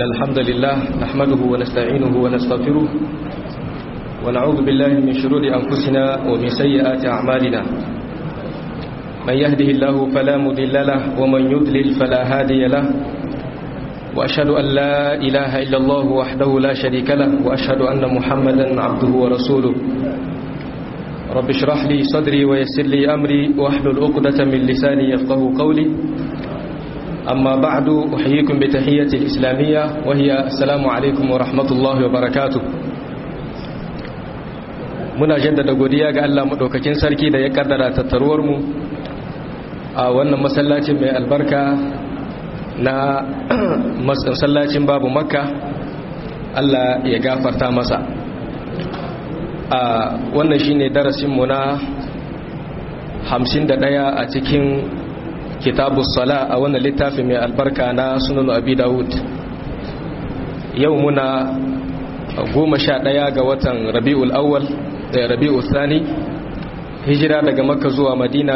الحمد لله نحمده ونستعينه ونستغفره ونعوذ بالله من شرور أنفسنا ومن سيئات أعمالنا من يهده الله فلا مضل له ومن يضلل فلا هادي له وأشهد أن لا إله إلا الله وحده لا شريك له وأشهد أن محمدا عبده ورسوله رب اشرح لي صدري ويسر لي أمري واحلل عقدة من لساني يفقه قولي أما بعد أحييكم بتحية الإسلامية وهي السلام عليكم ورحمة الله وبركاته muna jaddada godiya ga Allah madaukakin sarki da ya kaddara tattaruwar mu a wannan masallacin mai albarka na masallacin babu makka Allah ya gafarta masa a wannan shine darasin mu na 51 a cikin kitabus sala a wannan littafi mai albarka na sunan abi dawud yau muna goma sha ɗaya ga watan rabi'ul awwal da rabi'ul thani hijira daga makka zuwa madina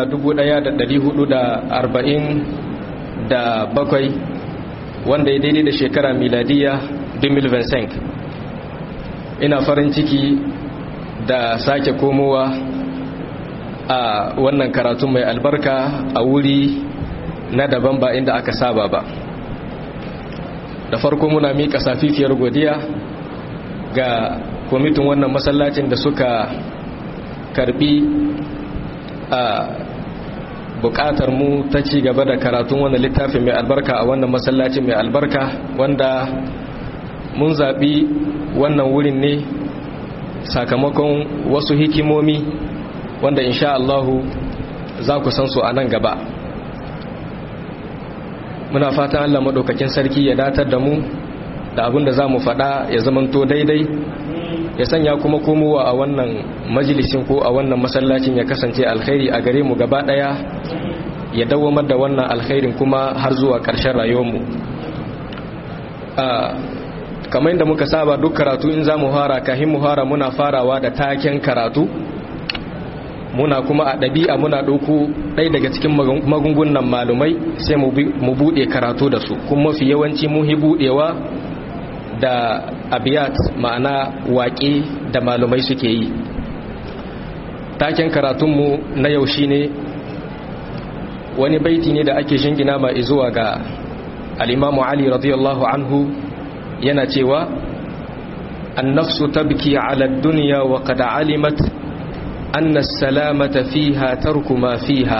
1447 wanda ya daidai da shekara miladiya 2025 ina farin ciki da sake komowa a wannan karatu mai albarka a wuri na daban ba inda aka saba ba da farko muna miƙa safifiyar godiya ga kwamitin wannan masallacin da suka karbi a buƙatar mu ta ci gaba da karatun wannan littafin mai albarka a wannan masallacin mai albarka wanda mun zaɓi wannan wurin ne sakamakon wasu hikimomi wanda insha Allahu za ku san su a nan gaba muna fatan Allah maɗaukakin sarki ya datar da mu da abin da za mu faɗa ya zamanto daidai ya sanya kuma komowa a wannan majalisin ko a wannan masallacin ya kasance alkhairi a gare mu gaba ɗaya ya dawamar da wannan alkhairin kuma har zuwa ƙarshen rayuwarmu kamar yadda muka saba duk karatu in za mu fara kahin mu fara muna farawa da taken karatu muna kuma a ɗabi'a muna ɗauko ɗaya daga cikin magungunan malumai sai mu buɗe karatu da su kuma mafi yawanci muhi buɗewa da abiyat ma'ana waƙe da malumai suke yi taken karatunmu na yau shi ne wani baiti ne da ake shingina ma zuwa ga al'imamu ali radiyallahu anhu yana cewa annafsu tabki ala duniya wa qad alimat anna salamata fiha tarku ma fiha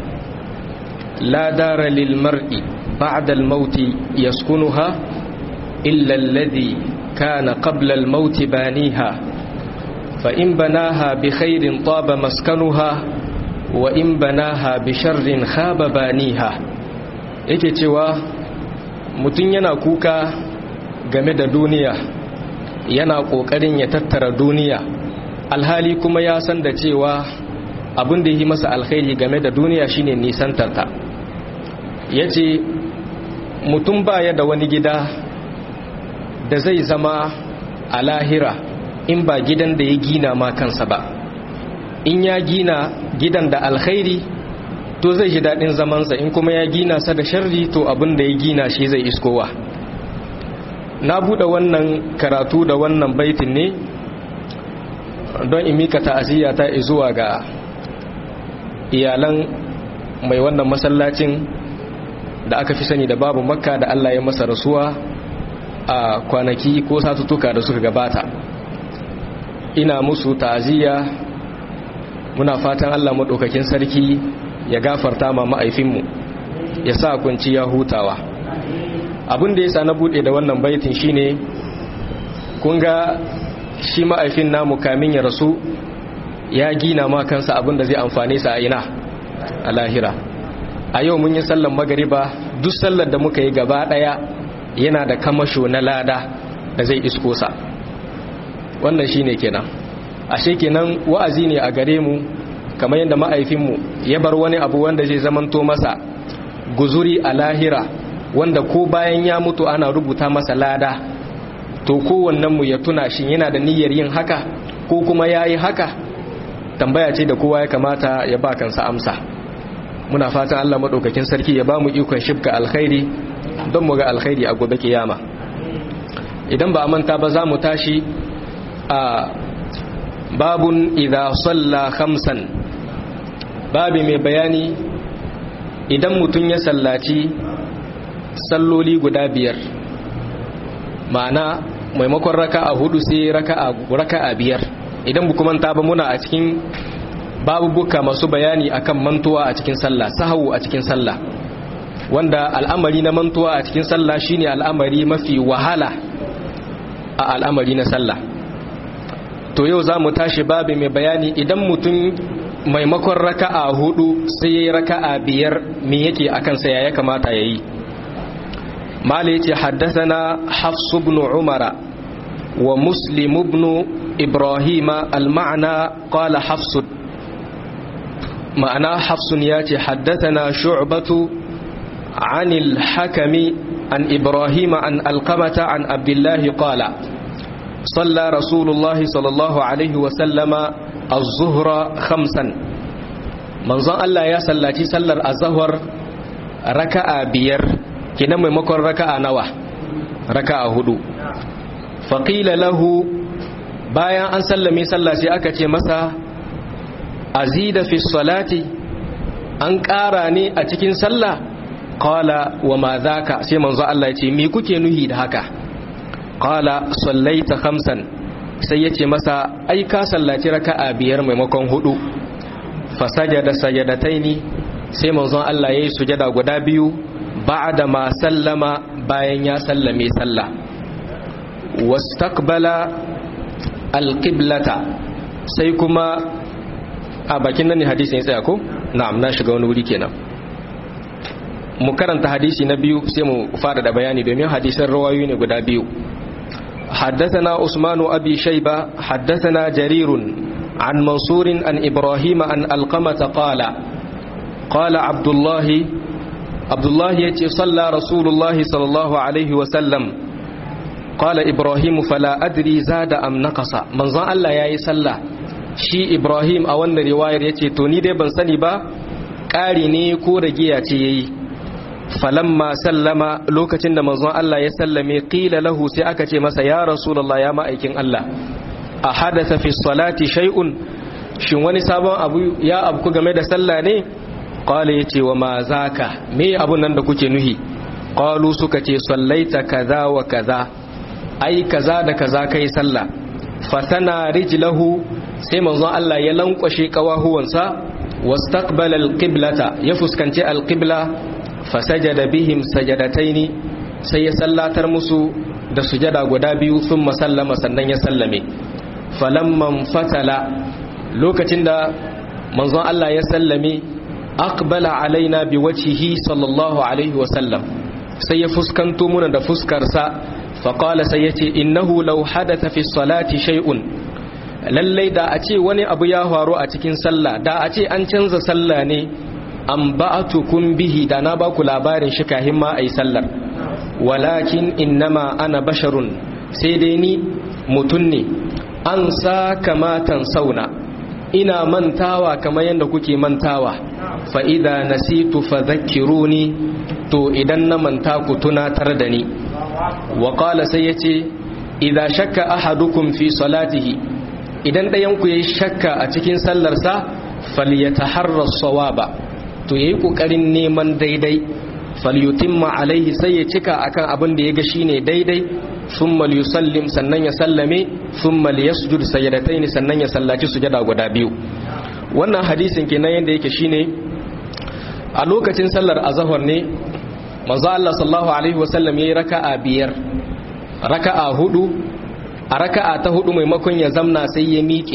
la dara lil mar'i ba'da al mauti yaskunuha illa alladhi kana qabla al mauti baniha fa in banaha bi khairin taba maskanuha wa in banaha bi sharrin khaba baniha yake cewa mutun yana kuka game da duniya yana kokarin ya tattara duniya alhali kuma ya san da cewa abin da yi masa alkhairi game da duniya shine nisantarta yace mutum baya da wani gida da zai zama a lahira in ba gidan da ya gina ma kansa ba in ya gina gidan da alkhairi to zai ji daɗin zamansa in kuma ya gina sa da sharri to abin da ya gina shi zai iskowa na buɗe wannan karatu da wannan baitin ne don in mika ta'aziyya ta zuwa ga iyalan mai wannan masallacin da aka fi sani da babu makka da Allah ya masa rasuwa a kwanaki ko satutuka da suka gabata ina musu ta'aziyya muna fatan Allah maɗaukakin sarki ya gafarta ma ma'aifinmu ya sa kunci ya hutawa abin da ya sa na buɗe da wannan baitin shine kun ga shi ma'aifin namu kamin ya rasu ya gina ma kansa abin da zai amfane sa a ina a lahira a yau mun yi sallar magariba duk sallar da muka yi gaba daya yana da kamasho na lada da zai isko sa wannan shine kenan ashe kenan wa'azi ne a gare mu kamar yadda ma'aifinmu ya bar wani abu wanda zai zamanto masa guzuri a lahira wanda ko bayan ya mutu ana rubuta masa lada to kowannenmu ya tuna shi yana da niyyar yin haka ko kuma ya yi haka tambaya ce da kowa ya kamata ya ba kansa amsa muna fatan Allah maɗaukakin sarki ya ba mu ikon shibka alkhairi don mu ga alkhairi a gobe kiyama idan ba a manta ba za mu tashi a babun idha salla khamsan babi mai bayani idan mutum ya sallaci salloli guda biyar ma'ana maimakon raka'a hudu sai raka'a raka'a biyar idan bu manta ba muna a cikin babubuka masu bayani akan mantuwa a cikin sallah sahawu a cikin sallah wanda al'amari na mantuwa a cikin sallah shine al'amari mafi wahala a al'amari na sallah to yau za mu tashi babi mai bayani idan mutum maimakon raka'a hudu sai yayi raka'a biyar me yake akan sa ya kamata yayi mala yace haddathana hafs ibn umara wa muslim ibn ibrahima al-ma'na qala hafs ma'ana hafs yace haddathana shu'batu عن الحكم عن إبراهيم عن القمة عن عبد الله قال صلى رسول الله صلى الله عليه وسلم الظهر خمسا منظر الله يا صلاتي صلى الظهر ركع بير كنا ممكن ركع نوى ركع هدو فقيل له bayan an sallame sallah sai aka ce masa azida fi salati an ƙara ne a cikin sallah qala wa ma dhaka sai manzo Allah ya ce me kuke nuhi da haka qala sallaita khamsan sai yace masa ai ka sallaci raka'a biyar maimakon hudu fa sajada sajadataini sai manzo Allah yayi sujada guda biyu ba'da ma sallama bayan ya sallame sallah wastaqbala alqiblata sai kuma a bakin nan ne hadisin ya tsaya ko na'am na shiga wani wuri kenan mu karanta hadisi na biyu sai mu fara da bayani domin hadisan rawayoyi ne guda biyu حدثنا عثمان أبي شيبة حدثنا جرير عن منصور عن إبراهيم عن القمة قال قال عبد الله عبد الله يتي صلى رسول الله صلى الله عليه وسلم قال إبراهيم فلا أدري زاد أم نقص من ظن الله يا صلى شي إبراهيم أو رواية يتي توني دي بن سني با ƙari ne ko ragiya ce ya yi falamma sallama lokacin da manzon Allah ya sallame qila lahu sai aka ce masa ya rasulullah ya ma'aikin Allah a hadatha fi salati shay'un shin wani sabon abu ya abku game da sallah ne qala yace wa ma zaka me abun nan da kuke nuhi qalu suka ce sallaita kaza wa kaza ai kaza da kaza kai sallah fasana rijlahu sai manzon Allah ya lankwashe kawahuwansa wastaqbala alqiblata ya fuskanci alqibla fasajada bihim sajadataini sai ya sallatar musu da sujada guda biyu sun masallama sannan ya sallame falamman fatala lokacin da manzon Allah ya sallame aqbala alaina biwajhihi sallallahu alaihi wasallam sai ya fuskanto muna da fuskarsa faqala sai yace innahu law hadatha fi salati shay'un lallai da a ce wani abu ya faru a cikin sallah da a ce an canza sallah ne an ba'atukum bihi da na baku labarin shi kahin ma ayi sallar walakin innama ana basharun sai dai ni mutun ne an sa kamatan sauna ina mantawa kamar yadda kuke mantawa fa idza nasitu fadhakkiruni to idan na manta ku tunatar da ni wa qala sai yace idza shakka ahadukum fi salatihi idan ɗayan ku yayi shakka a cikin sallarsa falyataharra sawaba to yayi kokarin neman daidai falyutimma alaihi sai ya cika akan abin da yaga shine daidai thumma yusallim sannan ya sallame thumma yasjud sajdatayn sannan ya sallaci sujada guda biyu wannan hadisin kenan yanda yake shine a lokacin sallar azhar ne manzo Allah sallallahu alaihi wasallam yayi raka'a biyar raka'a hudu a raka'a ta hudu maimakon ya zamna sai ya miƙe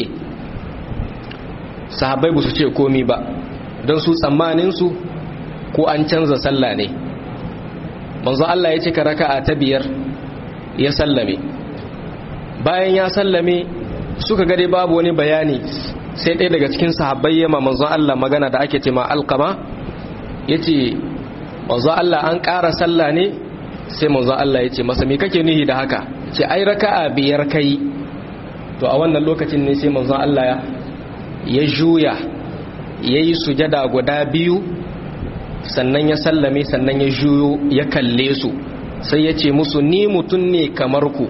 sahabbai ba su ce komi ba don su tsammaninsu ko an canza sallah ne manzo Allah ya cika raka'a ta biyar ya sallame bayan ya sallame suka gade babu wani bayani sai ɗaya daga cikin sahabbai ya ma manzo Allah magana da ake ce ma alqama yace manzo Allah an ƙara sallah ne sai manzo Allah ya ce masa me kake nihi da haka ce ai raka'a biyar kai to a wannan lokacin ne sai manzo Allah ya juya yayi sujada guda biyu sannan ya sallame sannan ya juyo ya kalle su sai ya ce musu ni mutum ne kamar ku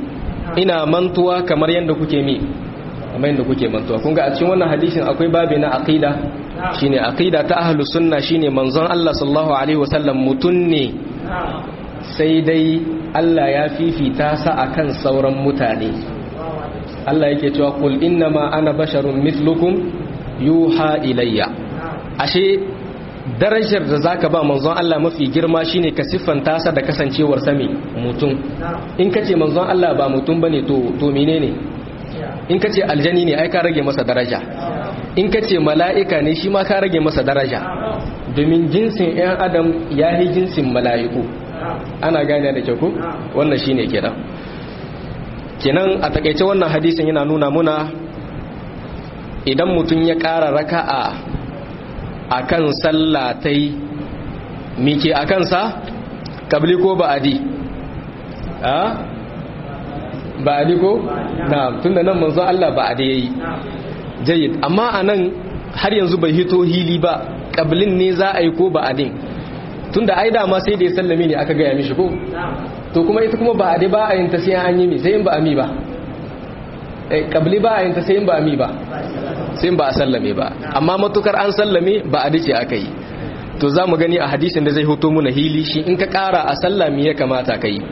ina mantuwa kamar yadda kuke mi kamar yadda kuke mantuwa kun ga a cikin wannan hadisin akwai babi na aqida shine aqida ta ahlus sunna shine manzon Allah sallallahu alaihi wasallam mutun ne sai dai Allah ya fifita sa akan sauran mutane Allah yake cewa qul innama ana basharun mithlukum yuha ilayya ashe darajar da zaka ba manzon Allah mafi girma shine ka siffanta sa da kasancewar sami mutum in kace manzon Allah ba mutum bane to to menene in kace aljani ne ai ka rage masa daraja in kace mala'ika ne shi ma ka rage masa daraja domin jinsin ɗan adam ya yi jinsin mala'iku ana gane da kyau ko wannan shine kenan kenan a takaice wannan hadisin yana nuna muna idan mutum ya ƙara raka'a a kan sallatai mike a kansa kabli ko ba'adi a ba'adi ko na tunda nan manzo Allah ba'adi yayi jayyid amma anan har yanzu bai hito hili ba kablin ne za a yi ko ba'adin tunda ai dama sai da ya sallame ne aka gaya mishi ko to kuma ita kuma ba'adi ba a yin ta sai an yi mi sai in ba ami ba kabli ba a yin ta sai in ba ami ba sai ba a sallame ba amma matukar an sallame ba a dace aka yi to za mu gani a hadisin da zai hoto muna hili shi in ka kara a sallami ya kamata ka yi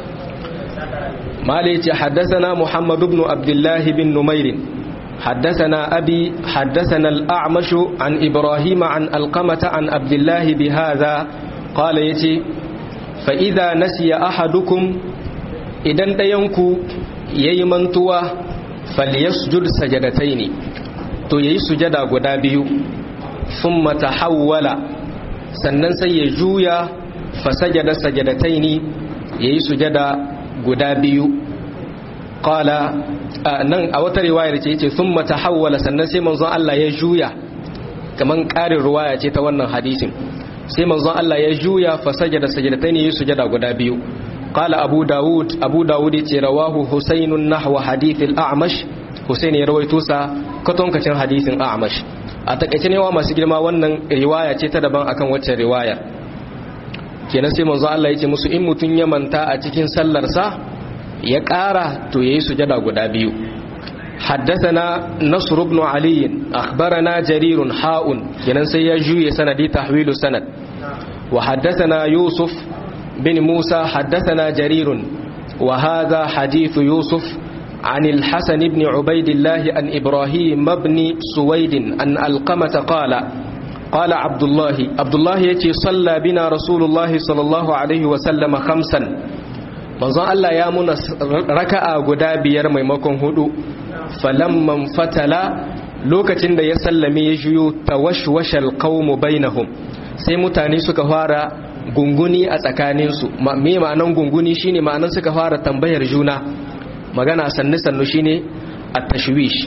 mala ce haddasana muhammad ibn abdullahi bin numairin haddasana abi haddasana al'amashu an ibrahim an alqamata an abdullahi bi hadha qala yace fa idza nasiya ahadukum idan dayanku yayi mantuwa falyasjud sajadataini to yayi sujada guda biyu thumma tahawwala sannan sai ya juya fa sajada sajadataini yayi sujada guda biyu qala nan a wata riwayar ce yace thumma tahawwala sannan sai manzon Allah ya juya kaman ƙarin riwaya ce ta wannan hadisin sai manzon Allah ya juya fa sajada sajadataini yayi sujada guda biyu قال أبو داود أبو داود رواه حسين نحو حديث الأعمش حسين يروي توسا كتون كتن حديث الأعمش أتكتن يوم سجل ما ونن رواية تدبان أكن وچه رواية kenan sai manzo Allah ya ce musu in mutun ya manta a cikin sallarsa ya ƙara to yayi sujada guda biyu حدثنا نصر بن علي أخبرنا جرير حاء kenan sai ya juye sanadi tahwilu sanad وحدثنا يوسف بن موسى حدثنا جرير وهذا حديث يوسف عن الحسن بن عبيد الله عن إبراهيم بن سويد أن القمة قال قال عبد الله عبد الله يتي صلى بنا رسول الله صلى الله عليه وسلم خمسا manzon Allah ya muna raka'a guda biyar maimakon hudu falamman fatala lokacin da ya sallame ya juyo tawashwashal qaumu bainahum sai mutane suka fara gunguni a tsakaninsu me ma'anan gunguni shine ma'anan suka fara tambayar juna magana sannu sannu shine at-tashwish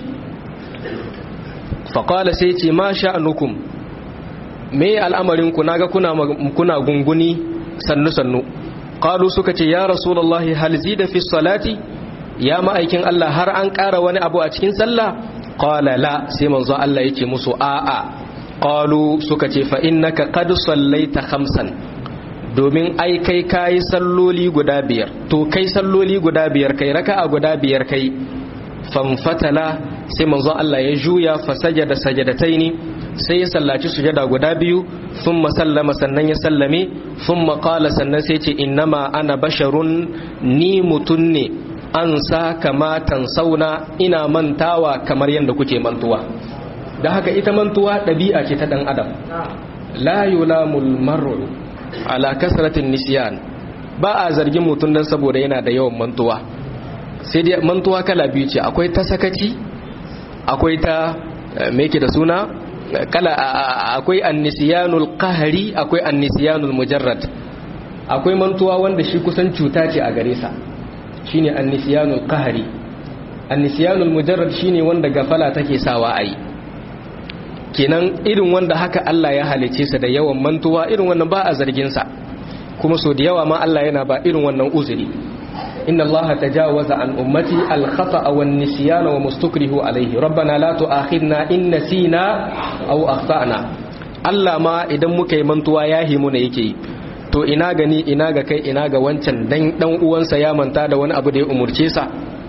faqala sai ce ma sha'anukum me al'amarin ku naga kuna kuna gunguni sannu sannu qalu suka ce ya rasulullahi hal zida fi salati ya ma'aikin Allah har an ƙara wani abu a cikin sallah qala la sai manzo Allah yake musu a'a qalu suka ce fa innaka qad sallaita khamsan domin ai kai kayi salloli guda biyar to kai salloli guda biyar kai raka'a guda biyar kai famfatala sai manzon Allah ya juya fa sajada sajadataini sai ya sallaci sujada guda biyu thumma sallama sannan ya sallame thumma qala sannan sai ce innama ana basharun ni mutun ne an sa kama sauna ina mantawa kamar yadda kuke mantuwa da haka ita mantuwa ɗabi'a ce ta ɗan adam la yulamul mar'u ala kasratin nisyan ba a zargin mutum dan saboda yana da yawan mantuwa sai dai mantuwa kala biyu ce akwai ta sakaci akwai ta me yake da suna kala akwai annisyanul qahri akwai annisyanul mujarrad akwai mantuwa wanda shi kusan cuta ce a gare sa shine annisyanul qahri annisyanul mujarrad shine wanda gafala take sawa ayi kenan irin wanda haka Allah ya halice sa da yawan mantuwa irin wannan ba a zargin sa kuma so da yawa ma Allah yana ba irin wannan uzuri inna Allah tajawaza an ummati al-khata'a wan nisyana wa mustakrihu alayhi rabbana la tu'akhidna in nasina aw akhtana Allah ma idan muka yi mantuwa ya himu ne yake to ina gani ina ga kai ina ga wancan dan dan uwansa ya manta da wani abu da ya umurce sa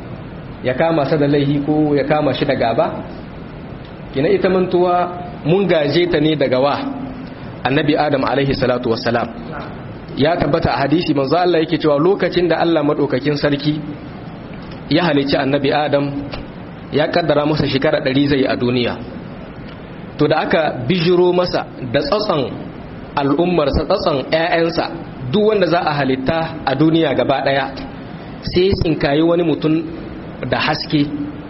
ya kama sa da laihi ko ya kama shi da gaba kina ita mantuwa mun gaje ta ne daga wa annabi adam alaihi salatu wassalam ya tabbata a hadisi manzo Allah yake cewa lokacin da Allah madaukakin sarki ya halicci annabi adam ya kaddara masa shekara 100 zai a duniya to da aka bijiro masa da tsatsan al'ummarsa tsatsan 'ya'yansa duk wanda za a halitta a duniya gaba daya sai tsinkayi wani mutum da haske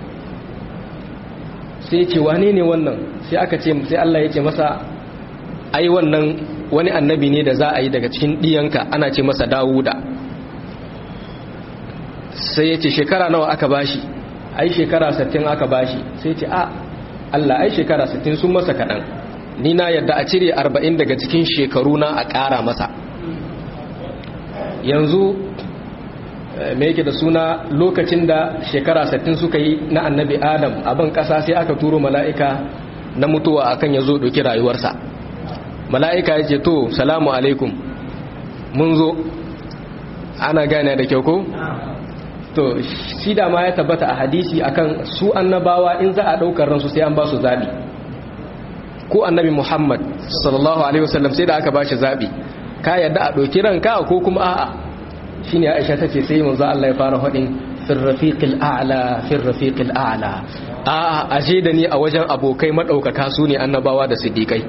sai ce wane ne wannan sai aka ce sai Allah ya ce masa ai wannan wani annabi ne da za a yi daga cikin diyanka ana ce masa Dawuda sai ya ce shekara nawa aka bashi ai shekara 60 aka bashi sai ce a Allah ai shekara 60 sun masa kaɗan ni na yadda a cire 40 daga cikin shekaru na a ƙara masa yanzu me yake da suna lokacin da shekara 60 suka yi na annabi adam abin ƙasa sai aka turo mala'ika na mutuwa akan ya zo ɗauki rayuwarsa mala'ika ya ce to salamu alaikum mun zo ana gane da kyau ko? to shi da ma ya tabbata a hadisi akan su annabawa in za a ɗaukar ransu sai an ba su zaɓi ko annabi muhammad sallallahu alaihi wasallam sai da aka ba shi zaɓi ka yadda a ɗauki ranka ko kuma a'a shi ne aisha ta ce sai manzo Allah ya fara haɗin firrafiqil a'la firrafiqil a'la a'a aje da ni a wajen abokai madaukaka su ne annabawa da siddiqai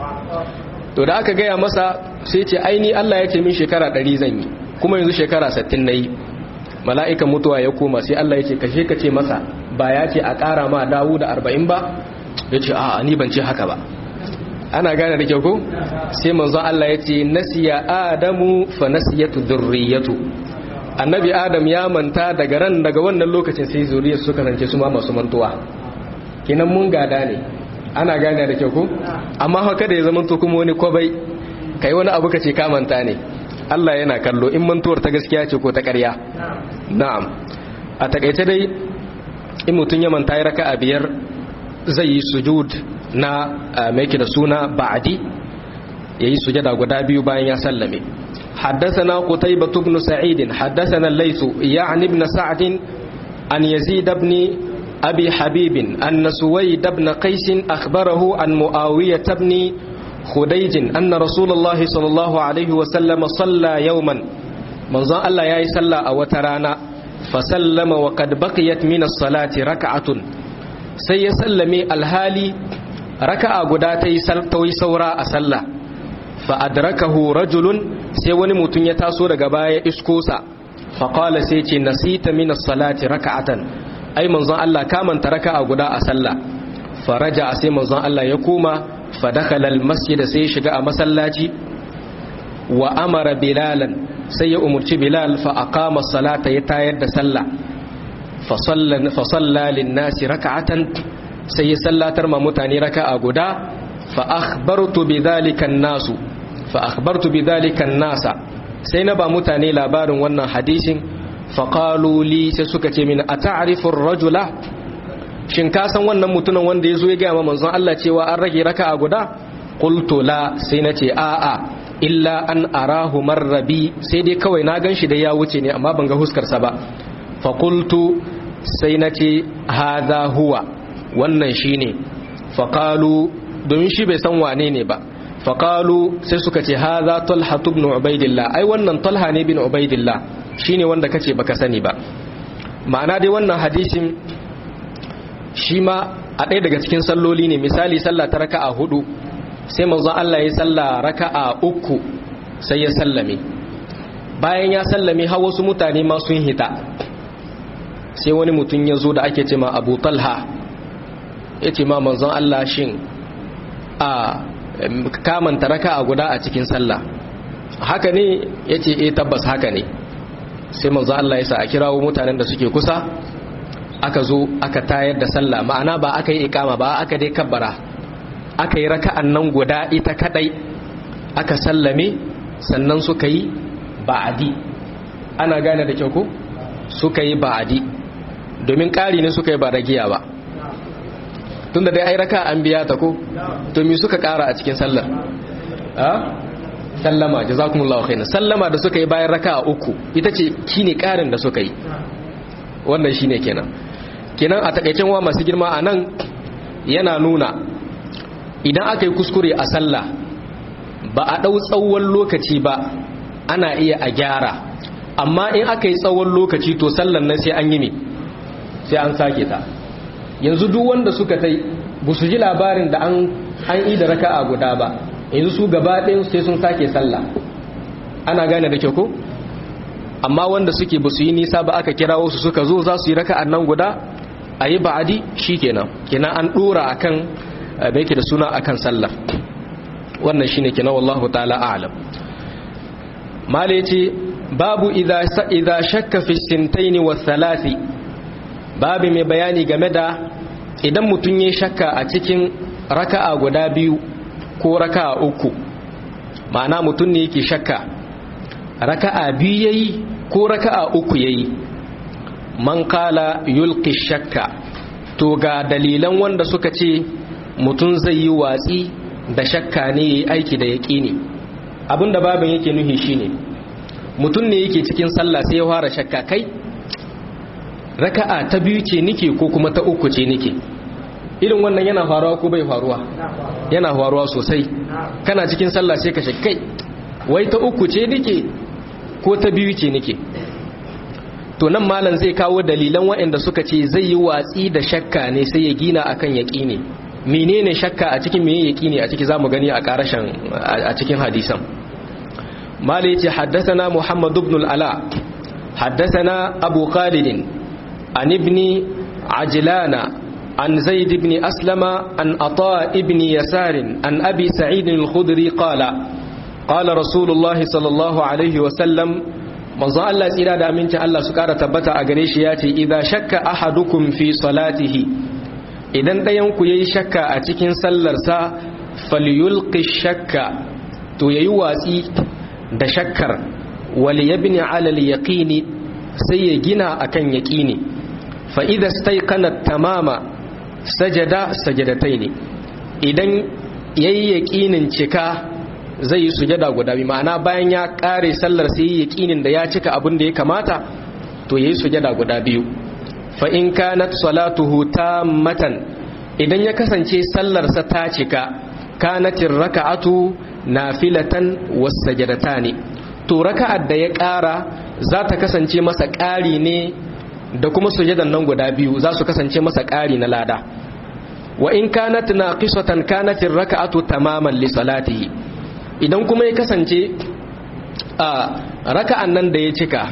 to da aka gaya masa sai ce aini Allah ya ce min shekara 100 zan yi kuma yanzu shekara 60 nayi mala'ikan mutuwa ya koma sai Allah ya ce kashe ka ce masa ba ya ce a ƙara ma dawo da 40 ba ya ce a'a ni ban ce haka ba ana gane da kyau ko sai manzo Allah ya ce nasiya adamu fa nasiyatu dhurriyyatu annabi adam ya manta daga ran daga wannan lokacin sai zuriyar suka rance su ma masu mantuwa kinan mun gada ne ana gane da kyau ko amma haka da ya zama to kuma wani kwabai kai wani abu kace ka manta ne Allah yana kallo in mantuwar ta gaskiya ce ko ta ƙarya na'am a takaice dai in mutun ya manta ya raka'a biyar zai yi sujud na mai da suna ba'adi yayi sujada guda biyu bayan ya sallame حدثنا قتيبة بن سعيد حدثنا الليث يعني ابن سعد أن يزيد بن أبي حبيب أن سويد بن قيس أخبره عن معاوية بن خديج أن رسول الله صلى الله عليه وسلم صلى يوما من ظن الله يا صلى أو ترانا فسلم وقد بقيت من الصلاة ركعة سيسلمي الهالي ركعة قداتي سلطوي سورا أسلى فأدركه رجل سيوني متن يتاسو رقبايا إسكوسا فقال سيتي نسيت من الصلاة ركعة أي منظر الله كامن تركع قداء أسلى فرجع سي منظر الله يقوم فدخل المسجد سيشقى مسلاتي وأمر بلالا سي أمرت بلال فأقام الصلاة يتايد سلى فصلى, فصلى للناس ركعة سي سلى ترمى متاني ركع قداء فأخبرت بذلك الناس فأخبرت بذلك الناس سينبا متاني لابار وانا حديث فقالوا لي سسكة من أتعرف الرجل shin ka san wannan mutumin wanda ya zo ya gaya ma manzon Allah cewa an rage raka a guda qultu la sai na ce a'a illa an arahu marrabi sai dai kawai na ganshi da ya wuce ne amma ban ga huskarsa ba fa qultu sai na ce hadha huwa wannan shine fa qalu domin shi bai san wane ne ba fa qalu sai suka ce hadha talha ibn ubaidillah ai wannan talha ne bin ubaidillah shine wanda kace baka sani ba ma'ana dai wannan hadisin shi ma a ɗaya daga cikin salloli ne misali sallah ta raka'a hudu sai manzon Allah ya salla raka'a uku sai ya sallame bayan ya sallame har wasu mutane ma sun hita sai wani mutum ya zo da ake ce ma Abu Talha ya ce ma manzon Allah shin a kamanta raka'a guda a cikin sallah haka ne ya ce eh tabbas haka ne sai manzon Allah ya sa a kirawo mutanen da suke kusa aka zo aka tayar da sallah ma'ana ba aka yi ikama ba aka dai kabbara aka yi raka'an nan guda ita kadai aka sallame sannan suka yi ba'adi ana gane da kyau ko suka yi ba'adi domin ƙari ne suka yi ba ragiya ba tun da dai ai raka an biya ta ko to me suka ƙara a cikin sallar a sallama jazakumullahu khairan sallama da suka yi bayan raka uku ita ce kine ƙarin da suka yi wannan shine kenan kenan a takaicen wa masu girma a nan yana nuna idan aka yi kuskure a sallah ba a ɗau tsawon lokaci ba ana iya a gyara amma in aka yi tsawon lokaci to sallan nan sai an yi ne sai an sake ta yanzu duk wanda suka tai ba su ji labarin da an yi da raka'a guda ba yanzu su gaba ɗayan sai sun sake sallah ana gane da kyau ko amma wanda suke ba su yi nisa ba aka kira wasu suka zo za su yi raka'an nan guda a yi ba'adi shi kenan kenan an ɗora a kan bai ke da suna a kan sallar wannan shi ne kenan wallahu ta'ala alam mala ce babu idha shakka fi sintaini wa salasi babu mai bayani game da idan mutum ya shakka a cikin raka'a guda biyu ko raka'a uku ma'ana mutum ne yake shakka raka'a biyu yayi ko raka'a uku yayi man kala yulqi shakka to ga dalilan wanda suka ce mutum zai yi watsi da shakka ne yayi aiki da yaqini abinda babin yake nuhi shine mutum ne yake cikin sallah sai ya fara shakka kai raka'a ta biyu ce nike ko kuma ta uku ce nike irin wannan yana faruwa ko bai faruwa yana faruwa sosai kana cikin sallah sai ka shakkai wai ta uku ce nike ko ta biyu ce nike to nan malam zai kawo dalilan waɗanda suka ce zai yi watsi da shakka ne sai ya gina akan yaƙini menene shakka a cikin meye yaƙini a ciki zamu gani a karashin a cikin hadisan malai yace haddathana muhammad ibn al-ala haddathana abu khalid an ibn ajlana an zaid ibn aslama an ata ibn yasar an abi sa'id al-khudri qala qala rasulullah sallallahu alaihi wa sallam manzo Allah tsira da amincin Allah su kara tabbata a gare shi ya ce idza shakka ahadukum fi salatihi idan ɗayan ku yayi shakka a cikin sallarsa falyulqi shakka to yayi watsi da shakkar wal yabni ala al yaqini sai ya gina akan yaqini fa idza stayqana tamama sajada sajadataini idan yayi yaqinin cika zai yi sujada guda biyu ma'ana bayan ya kare sallar sai yi yaqinin da ya cika abin da ya kamata to yayi sujada guda biyu fa in kanat salatuhu tammatan idan ya kasance sallar sa ta cika kanatir raka'atu nafilatan was sajadatani to raka'ar da ya kara za ta kasance masa ƙari ne da kuma sujadan nan guda biyu za su kasance masa ƙari na lada wa in kanat naqisatan kanatir raka'atu tamaman li salatihi idan kuma ya kasance a raka'an nan da ya cika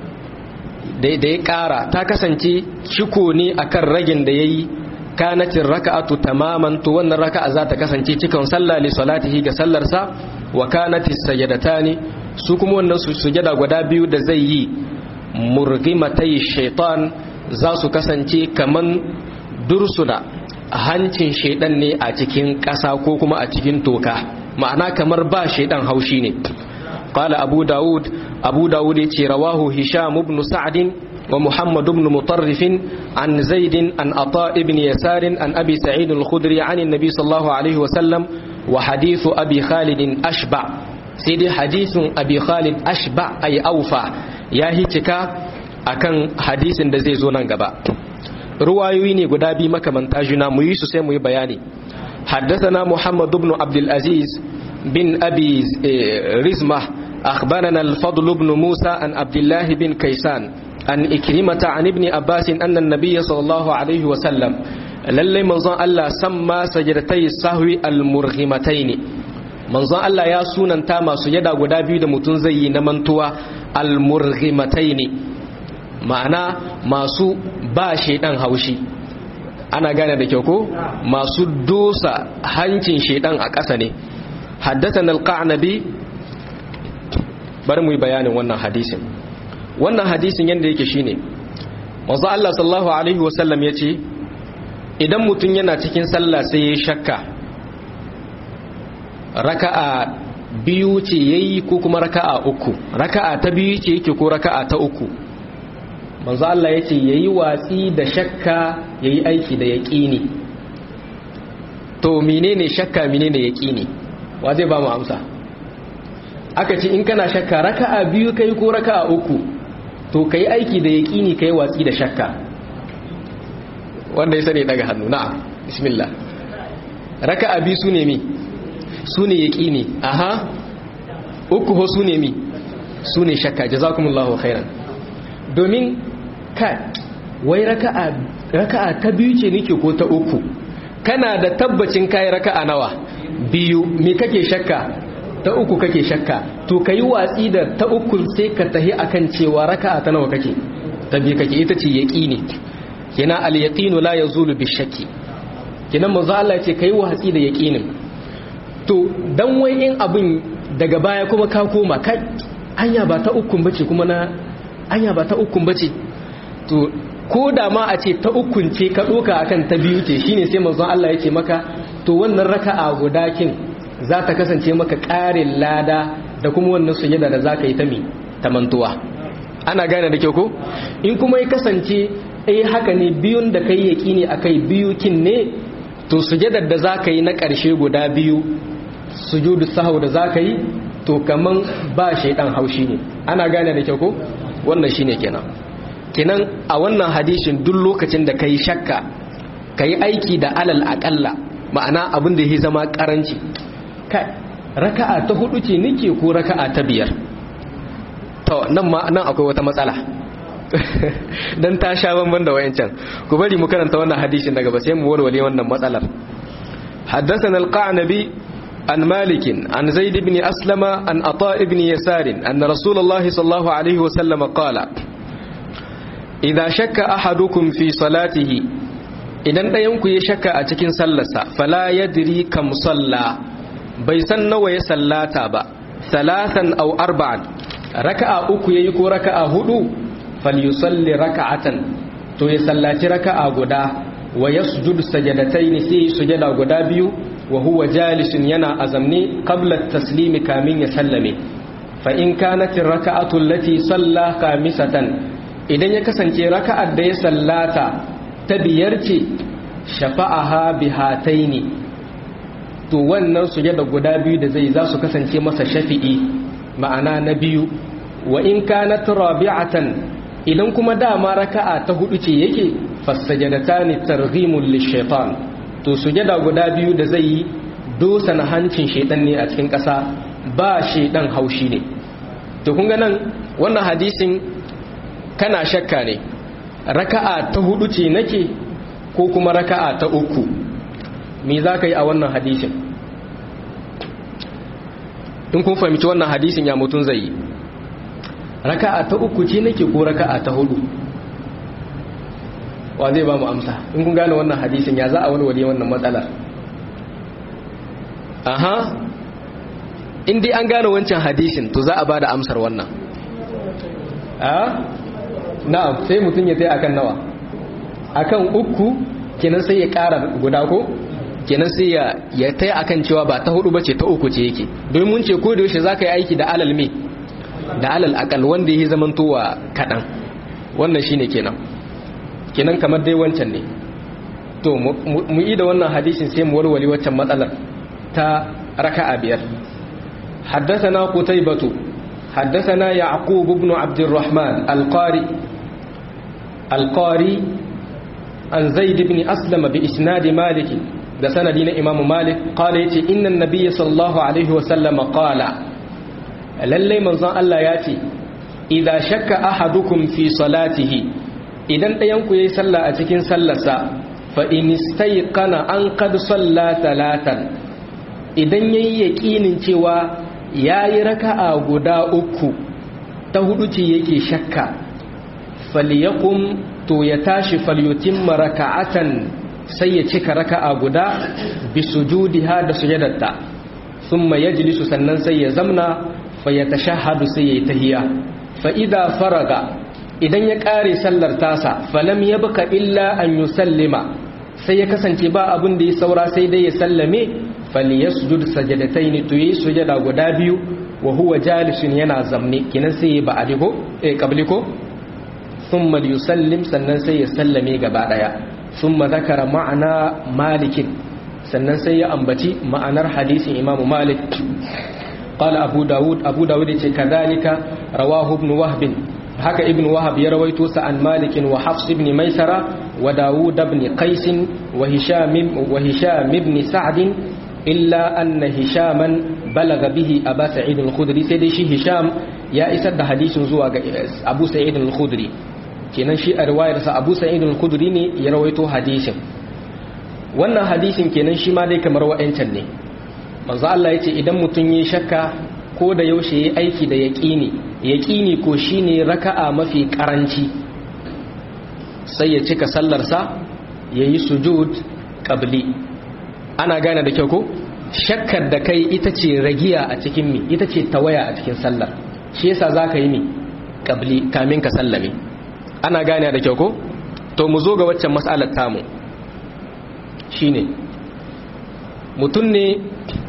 da ya ƙara ta kasance ciko ne akan ragin da ya yi kanatin raka'atu tamaman to wannan raka'a za ta kasance cikin sallah li salatihi ga sallarsa wa kanati sajadatani su kuma wannan sujada guda biyu da zai yi murgimatai shaitan za su kasance kaman dursuna hancin shaidan ne a cikin ƙasa ko kuma a cikin toka ma'ana kamar ba shaidan haushi ne qala abu daud abu daud yace rawahu hisham ibn sa'd wa muhammad ibn mutarrif an zaid an ata ibn yasar an abi sa'id al-khudri an an-nabi sallallahu alaihi wa sallam wa hadithu abi khalid ashba sai dai hadithun abi khalid ashba ay awfa ya hitika akan hadisin da zai zo nan gaba ruwayoyi ne guda biyu makamanta juna mu yi su sai mu yi bayani حدثنا محمد بن عبد العزيز بن أبي رزمة أخبرنا الفضل بن موسى عن عبد الله بن كيسان عن إكرمة عن ابن عباس أن النبي صلى الله عليه وسلم للي منظر الله سمى سجدتي السهو المرغمتين منظر الله يا سونا تاما سجدا قدابي دمتنزي نمنتوا المرغمتين معنى masu ba shaidan haushi ana gane da kyau ko masu dosa hancin shedan a ƙasa ne haddatan alqanabi bari mu yi bayanin wannan hadisin wannan hadisin yadda yake shine manzo Allah sallallahu alaihi wasallam yace idan mutum yana cikin sallah sai ya shakka raka'a biyu ce yayi ko kuma raka'a uku raka'a ta biyu ce yake ko raka'a ta uku manzo Allah ya ce ya yi watsi da shakka ya yi aiki da yaƙini to menene shakka menene yaƙini wa zai ba mu amsa aka ce in kana shakka raka'a biyu kai ko raka'a uku to kai aiki da yaƙini kai watsi da shakka wanda ya sani daga hannu na'am bismillah raka'a bi su ne mi su ne yaqini aha uku ho su ne mi su ne shakka jazakumullahu khairan domin ka wai raka'a raka'a ta biyu ce nake ko ta uku kana da tabbacin kai raka'a nawa biyu me kake shakka ta uku kake shakka to kai watsi da ta uku sai ka tahi akan cewa raka'a ta nawa kake ta biyu kake ita ce yaqini kina al yaqinu la yazulu bi shakki kina manzo Allah ce kai watsi da yaqinin to dan wai in abin daga baya kuma ka koma kai anya ba ta ukun bace kuma na anya ba ta ukun bace to ko da ma a ce ta ukun ce ka doka akan ta biyu ce shine sai manzon Allah yake maka to wannan raka'a guda kin za ta kasance maka ƙarin lada da kuma wannan sujada da zaka yi ta mi ta mantuwa ana gane da kyau ko in kuma ya kasance eh haka ne biyun da kai yaqini akai biyu kin ne to sujadar da zaka yi na ƙarshe guda biyu sujudu sahau da zaka yi to kaman ba shaidan haushi ne ana gane da kyau ko wannan shine kenan kenan a wannan hadishin duk lokacin da kai shakka kai aiki da alal aqalla ma'ana abin da yake zama karanci kai raka'a ta hudu ce nake ko raka'a ta biyar to nan ma nan akwai wata matsala dan ta sha banban da wayancan ku bari mu karanta wannan hadisin daga ba sai mu warware wannan matsalar حدثنا القعنبي عن مالك عن زيد بن أسلم عن أطاء بن يسار أن رسول الله صلى الله عليه وسلم قال إذا شك أحدكم في صلاته idan ɗayanku ya shakka a cikin sallarsa fala ya diri kam salla bai san nawa ya sallata ba salatan au arba'an raka'a uku yayi ko raka'a hudu falyusalli raka'atan to ya sallaci raka'a guda wa yasjudu sajadatayn sai sujada guda biyu wa huwa jalisun yana azamni qabla taslimi kamin ya sallame fa in kanat raka'atu allati salla khamisatan idan ya kasance raka'ar da ya sallata ta biyar ce shafa'aha bihataini to wannan sujada guda biyu da zai za su kasance masa shafi'i ma'ana na biyu wa in kanat rabi'atan idan kuma dama raka'a ta hudu ce yake fasajadatani targhimul lishaitan to sujada guda biyu da zai yi dosa na hancin shaitan ne a cikin ƙasa ba shaitan haushi ne to kun ga nan wannan hadisin kana shakka ne raka'a ta hudu ce nake ko kuma raka'a ta uku me za ka yi a wannan hadisin in kun fahimci wannan hadisin ya mutum zai yi raka'a ta uku ce nake ko raka'a ta hudu wa zai ba mu amsa in kun gane wannan hadisin ya za a walwale wannan matsalar aha in dai an gane wancan hadisin to za a ba da amsar wannan a na'am sai mutum ya tai akan nawa akan uku kenan sai ya ƙara guda ko kenan sai ya ya tai akan cewa ba ta hudu bace ta uku ce yake domin mun ce ko da yaushe zaka yi aiki da alal me da alal akal wanda yake zamantowa kadan wannan shine kenan kenan kamar dai wancan ne to mu yi da wannan hadisin sai mu walwale waccan matsalar ta raka'a biyar حدثنا قتيبة حدثنا يعقوب بن عبد الرحمن القاري القاري عن زيد بن أسلم بإسناد مالك ده سندين إمام مالك قال يتي إن النبي صلى الله عليه وسلم قال للي من ظن الله ياتي إذا شك أحدكم في صلاته إذن ينكو يسلى أتكين سلسا فإن استيقن أن قد صلى ثلاثا إذن يكين cewa ya yi raka'a guda uku ta hudu ce yake shakka falyakum to ya tashi falyutimma raka'atan sai ya cika raka'a guda bi sujudiha da sujadarta thumma yajlisu sannan sai ya zamna fa yatashahhadu sai ya tahiya fa idza faraga idan ya kare sallar tasa falam yabqa illa an yusallima sai ya kasance ba abin da ya saura sai dai ya sallame falyasjud sajadatayn to yi sujada guda biyu wa huwa jalisun yana zamne kinan sai ya ba'adi ko eh qabli ko thumma yusallim sannan sai ya sallame gaba daya thumma zakara ma'ana malikin sannan sai ya ambaci ma'anar hadisin imamu malik قال أبو داود أبو داود كذلك رواه ابن وهب haka ibn wahab ya rawaito sa an malik wa hafs ibn maisara wa dawud ibn qais wa hisham wa hisham ibn sa'd illa anna hishaman balaga bihi aba sa'id al-khudri sai dai shi hisham ya isar da hadisin zuwa ga abu sa'id al-khudri kenan shi a riwayar sa abu sa'id al-khudri ne ya rawaito hadisin wannan hadisin kenan shi ma dai kamar wa'ancan ne manzo Allah yace idan mutun yi shakka ko da yaushe yayi aiki da yaqini yaqini ko shine raka'a mafi karanci sai ya cika sallar sa yayi sujud qabli ana gane da kyau ko shakkar da kai ita ce ragiya a cikin mi ita ce tawaya a cikin sallar shi yasa zaka yi mi qabli kamin ka sallame ana gane da kyau ko to mu zo ga waccan mas'alar tamu shine mutum ne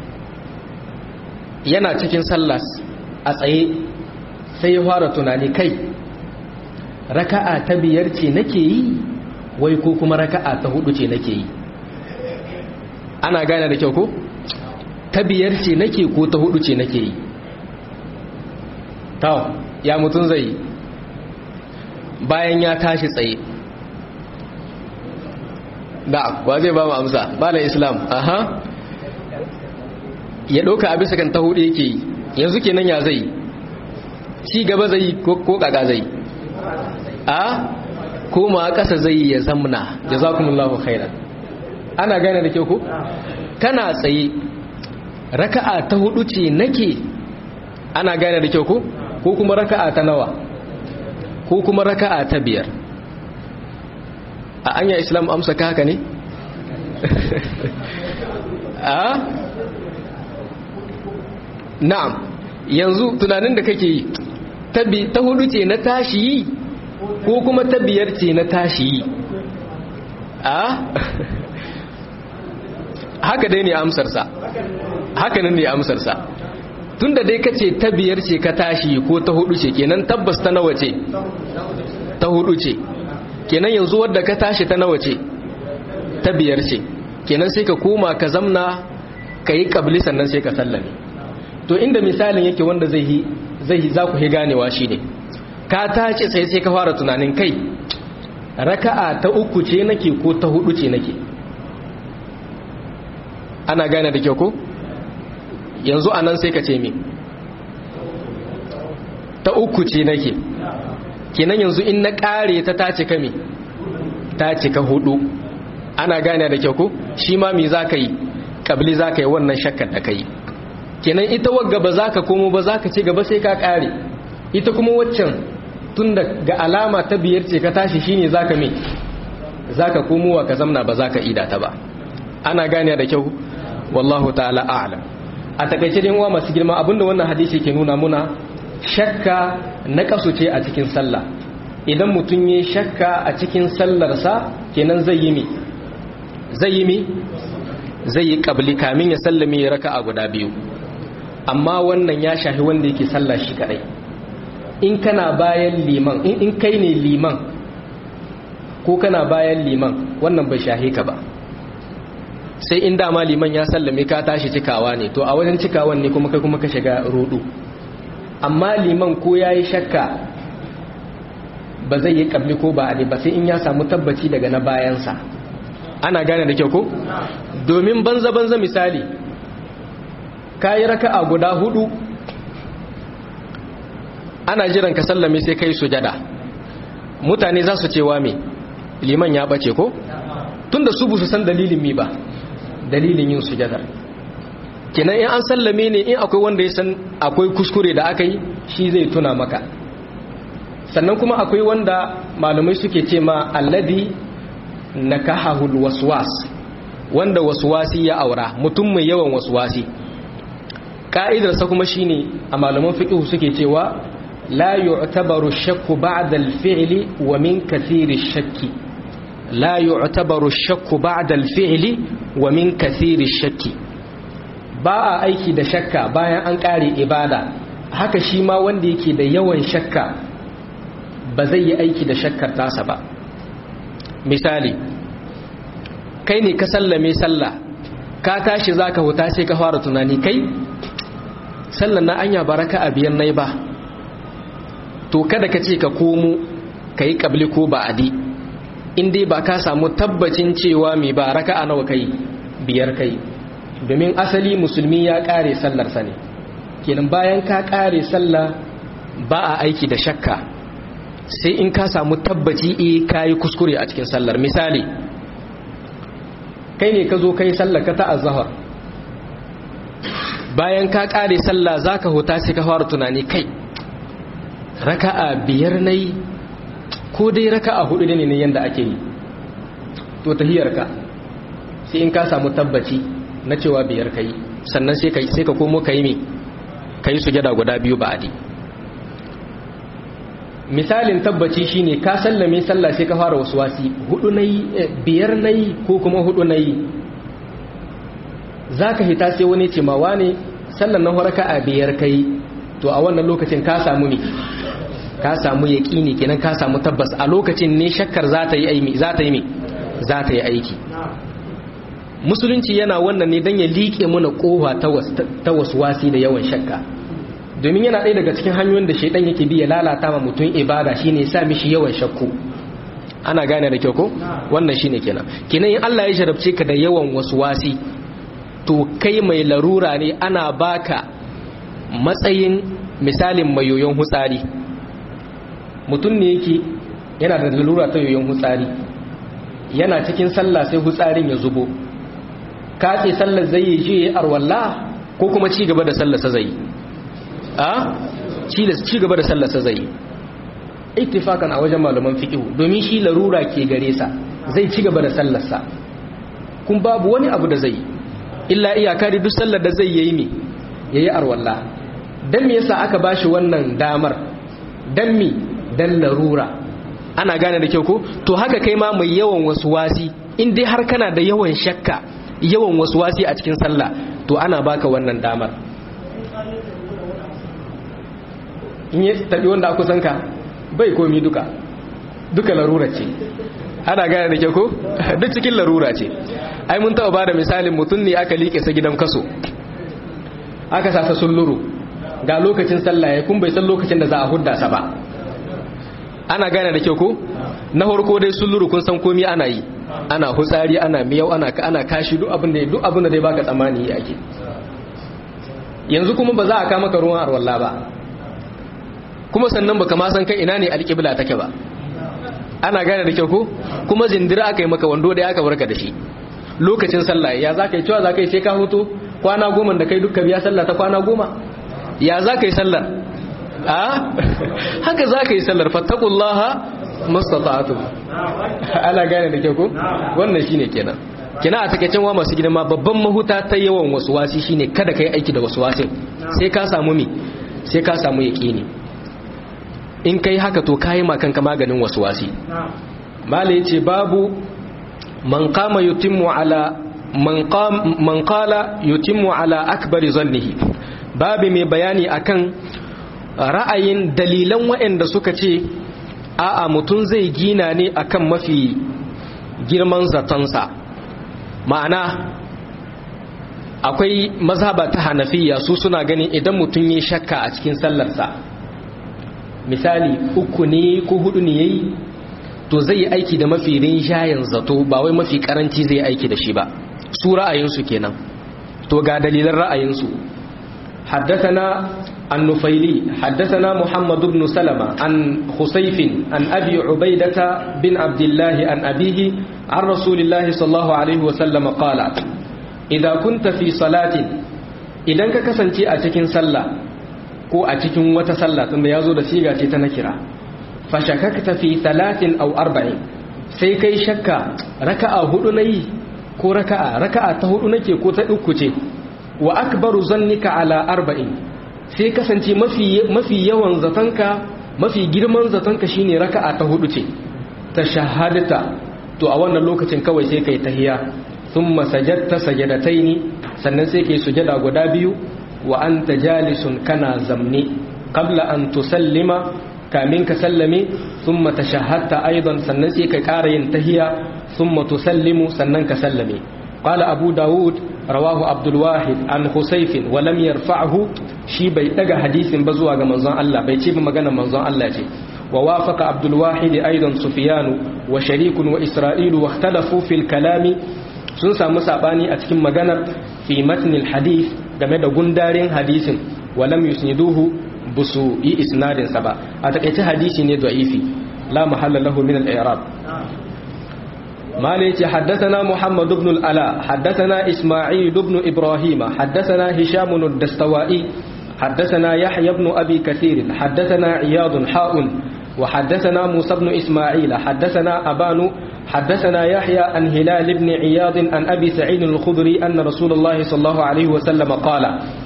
yana cikin sallas a tsaye sai ya fara tunani kai raka'a ta biyar ce nake yi wai ko kuma raka'a ta hudu ce nake yi ana gane da kyau ko ta biyar ce nake ko ta hudu ce nake yi tawa ya mutum zai yi bayan ya tashi tsaye da ba zai ba mu amsa ba da islam aha ya ɗauka a bisa kan ta hudu yake yi yanzu kenan ya zai ci gaba zai ko kaka zai a koma ƙasa zai ya zamna jazakumullahu khairan ana gane da kyau ko kana tsaye raka'a ta hudu ce nake ana gane da kyau ko ko kuma raka'a ta nawa ko kuma raka'a ta biyar a anya islam amsa ka haka ne a na'am yanzu tunanin da kake yi ta hudu ce na tashi yi ko kuma ta biyar ce na tashi yi a haka dai ne amsarsa haka nan ne amsarsa tun da dai kace ta biyar ce ka tashi ko ta hudu ce kenan tabbas ta nawa ce ta hudu ce kenan yanzu wadda ka tashi ta nawa ce ta biyar ce kenan sai ka koma ka zamna ka yi kabli sannan sai ka sallame to inda misalin yake wanda zai yi zai za ku hi ganewa shine ka tace sai sai ka fara tunanin kai raka'a ta uku ce nake ko ta hudu ce nake ana gane da kyau ko yanzu anan sai ka ce me ta uku ce nake kenan yanzu in na kare ta ta cika me ta cika hudu ana gane da kyau ko shi ma me za ka yi kabli za ka yi wannan shakkar da ka yi kenan ita wagga ba za ka komo ba za ka ci gaba sai ka kare ita kuma waccan tun da ga alama ta biyar ce ka tashi shine za ka me za ka komowa ka zamna ba za ka ida ta ba ana gane da kyau wallahu ta'ala a'lam a takaice dai uwa masu girma abinda wannan hadisi ke nuna muna shakka na kasu ce a cikin sallah idan mutum yi shakka a cikin sallarsa kenan zai yi mi zai yi mi zai yi kabli kamin ya sallame ya raka a guda biyu amma wannan ya shahi wanda yake sallah shi kadai in kana bayan liman in kai ne liman ko kana bayan liman wannan bai shahi ka ba sai in dama liman ya sallame ka tashi cikawa ne to a wajen cikawan ne kuma kai kuma ka shiga rudu amma liman ko ya yi shakka ba zai yi kabli ko ba a ba sai in ya samu tabbaci daga na bayansa ana gane da kyau ko domin banza-banza misali ka yi raka a guda hudu ana jiran ka sallame sai kai sujada mutane za su cewa me liman ya bace ko tunda su busu san dalilin mi ba dalilin yin sujadar kenan in an sallame ne in akwai wanda ya san akwai kuskure da aka yi shi zai tuna maka sannan kuma akwai wanda malamai suke ce ma alladi nakahahul waswas wanda waswasi ya aura mutum mai yawan waswasi ka'idarsa kuma shine a malaman fiqh suke cewa la yu'tabaru shakku ba'da al-fi'li wa min kathiri shakki la yu'tabaru shakku ba'da al-fi'li wa min kathiri shakki ba a aiki da shakka bayan an kare ibada haka shi ma wanda yake da yawan shakka ba zai yi aiki da shakkar tasa ba misali kai ne ka sallame sallah ka tashi zaka huta sai ka fara tunani kai sallan na anya baraka a biyan nai ba to kada ka ce ka komo ka yi ƙabli ko ba'adi in dai ba ka samu tabbacin cewa mai ba raka'a nawa kai biyar kai domin asali musulmi ya ƙare sallarsa ne kenan bayan ka ƙare sallah ba a aiki da shakka sai in ka samu tabbaci e ka yi kuskure a cikin sallar misali kai ne ka zo kai sallar ka ta azahar bayan ka ƙare sallah za ka huta sai ka fara tunani kai raka'a biyar na yi ko dai raka'a hudu ne ne yadda ake yi to tahiyarka sai in ka samu tabbaci na cewa biyar ka yi sannan sai ka komo ka yi mai ka yi sujada guda biyu ba'adi misalin tabbaci shine ka sallame sallah sai ka fara wasu wasi hudu nayi biyar nayi ko kuma hudu nayi zaka hita sai wani ce ma wane sallan na horaka a biyar kai to a wannan lokacin ka samu ne ka samu yaqini kenan ka samu tabbas a lokacin ne shakkar za ta yi aiki za ta yi me za ta yi aiki musulunci yana wannan ne dan ya liƙe mana kofa ta waswasi da yawan shakka domin yana ɗaya daga cikin hanyoyin da shaidan yake bi ya lalata ma mutum ibada shine sa mishi yawan shakku ana gane da kyau ko wannan shine kenan kenan in Allah ya sharabce ka da yawan waswasi to kai mai larura ne ana baka matsayin misalin mai yoyon hutsari mutum ne yake yana da larura ta yoyon hutsari yana cikin sallah sai hutsarin ya zubo katse sallar zai yi je arwalla ko kuma ci gaba da sallar sa zai yi a ci gaba da sallarsa zai ittifakan a wajen malaman fiqh domin shi larura ke gare sa zai ci gaba da sallarsa kun babu wani abu da zai illa iyaka da duk sallar da zai yi me yayi arwalla dan me yasa aka bashi wannan damar dan me dan larura ana gane da kyau ko to haka kai ma mai yawan wasi in dai har kana da yawan shakka yawan wasi a cikin sallah to ana baka wannan damar in yi taɓi wanda a kusanka bai komi duka duka larura ce ana gane da ke ko duk cikin larura ce ai mun taɓa ba da misalin mutum ne aka liƙe sa gidan kaso aka sa sun luru ga lokacin sallah ya kun bai san lokacin da za a hudda sa ba ana gane da ke ko na farko dai sun luru kun san komi ana yi ana hutsari ana miyau ana ana kashi duk abin da duk abin da dai baka tsammani yake yanzu kuma ba za a kama ka ruwan arwalla ba kuma sannan baka ma san kai ina ne alƙibla take ba ana gane da kyau ko kuma zindira aka yi maka wando da aka barka da shi lokacin sallah ya za ka yi cewa za ka yi sai ka hoto kwana goma da kai dukka biya sallah ta kwana goma ya za ka yi sallar a haka za ka yi sallar fattakullaha mastata'atu ana gane da kyau ko wannan shine kenan kina a takeicin wa masu girma babban mahuta ta yawan wasu wasi shine kada ka yi aiki da wasu wasin sai ka samu mi sai ka samu yaƙini in kai haka to kayi makanka maganin wasu wasi mala yace babu man qama yutimmu ala man qala yutimmu ala akbari zannihi babu mai bayani akan ra'ayin dalilan waɗanda suka ce a'a mutum zai gina ne akan mafi girman zatonsa ma'ana akwai mazhaba ta hanafiya su suna ganin idan mutum ya shakka a cikin sallarsa misali uku ne ko hudu ne yayi to zai yi aiki da mafi rinjayen zato ba wai mafi karanci zai aiki da shi ba su ra'ayinsu kenan to ga dalilan ra'ayinsu حدثنا النفيلي حدثنا محمد بن سلمة عن خسيف عن أبي عبيدة بن عبد الله عن أبيه عن رسول الله صلى الله عليه وسلم قال إذا كنت في صلاة إذا كسنتي أتكين صلى ko a cikin wata sallah tunda ya zo da siga ce ta nakira fashakakta fi talatin au arba'in sai kai shakka raka'a hudu nayi ko raka'a raka'a ta hudu nake ko ta uku ce wa akbaru zannika ala arba'in sai kasance mafi mafi yawan zatanka mafi girman zatanka shine raka'a ta hudu ce ta shahadata to a wannan lokacin kawai sai kai tahiya thumma sajadta sajadataini sannan sai kai sujada guda biyu wa anta jalisun kana zamni qabla an tusallima kamin ka sallame thumma tashahhadta aidan sannan sai ka ƙara yin tahiya thumma tusallimu sannan ka sallame قال أبو داود رواه عبد الواحد عن خسيف ولم يرفعه شي بي دغ حديث بزوا ga manzon Allah bai ce ba magana manzon Allah ce wa wafaqa Abdul Wahid aidan Sufyan wa Sharik wa Isra'il wa ikhtalafu fil kalam sun samu sabani a cikin maganar fi matn al hadith game da gundarin hadisin wa lam yusniduhu busu yi isnadin sa ba a takeice hadisi ne da'ifi la mahalla lahu min al i'rab مالك حدثنا محمد بن الألاء حدثنا إسماعيل بن إبراهيم حدثنا هشام الدستوائي حدثنا يحيى بن أبي كثير حدثنا عياض حاء وحدثنا موسى بن إسماعيل حدثنا أبان حدثنا يحيى عن هلال بن عياض عن أبي سعيد الخضري أن رسول الله صلى الله عليه وسلم قال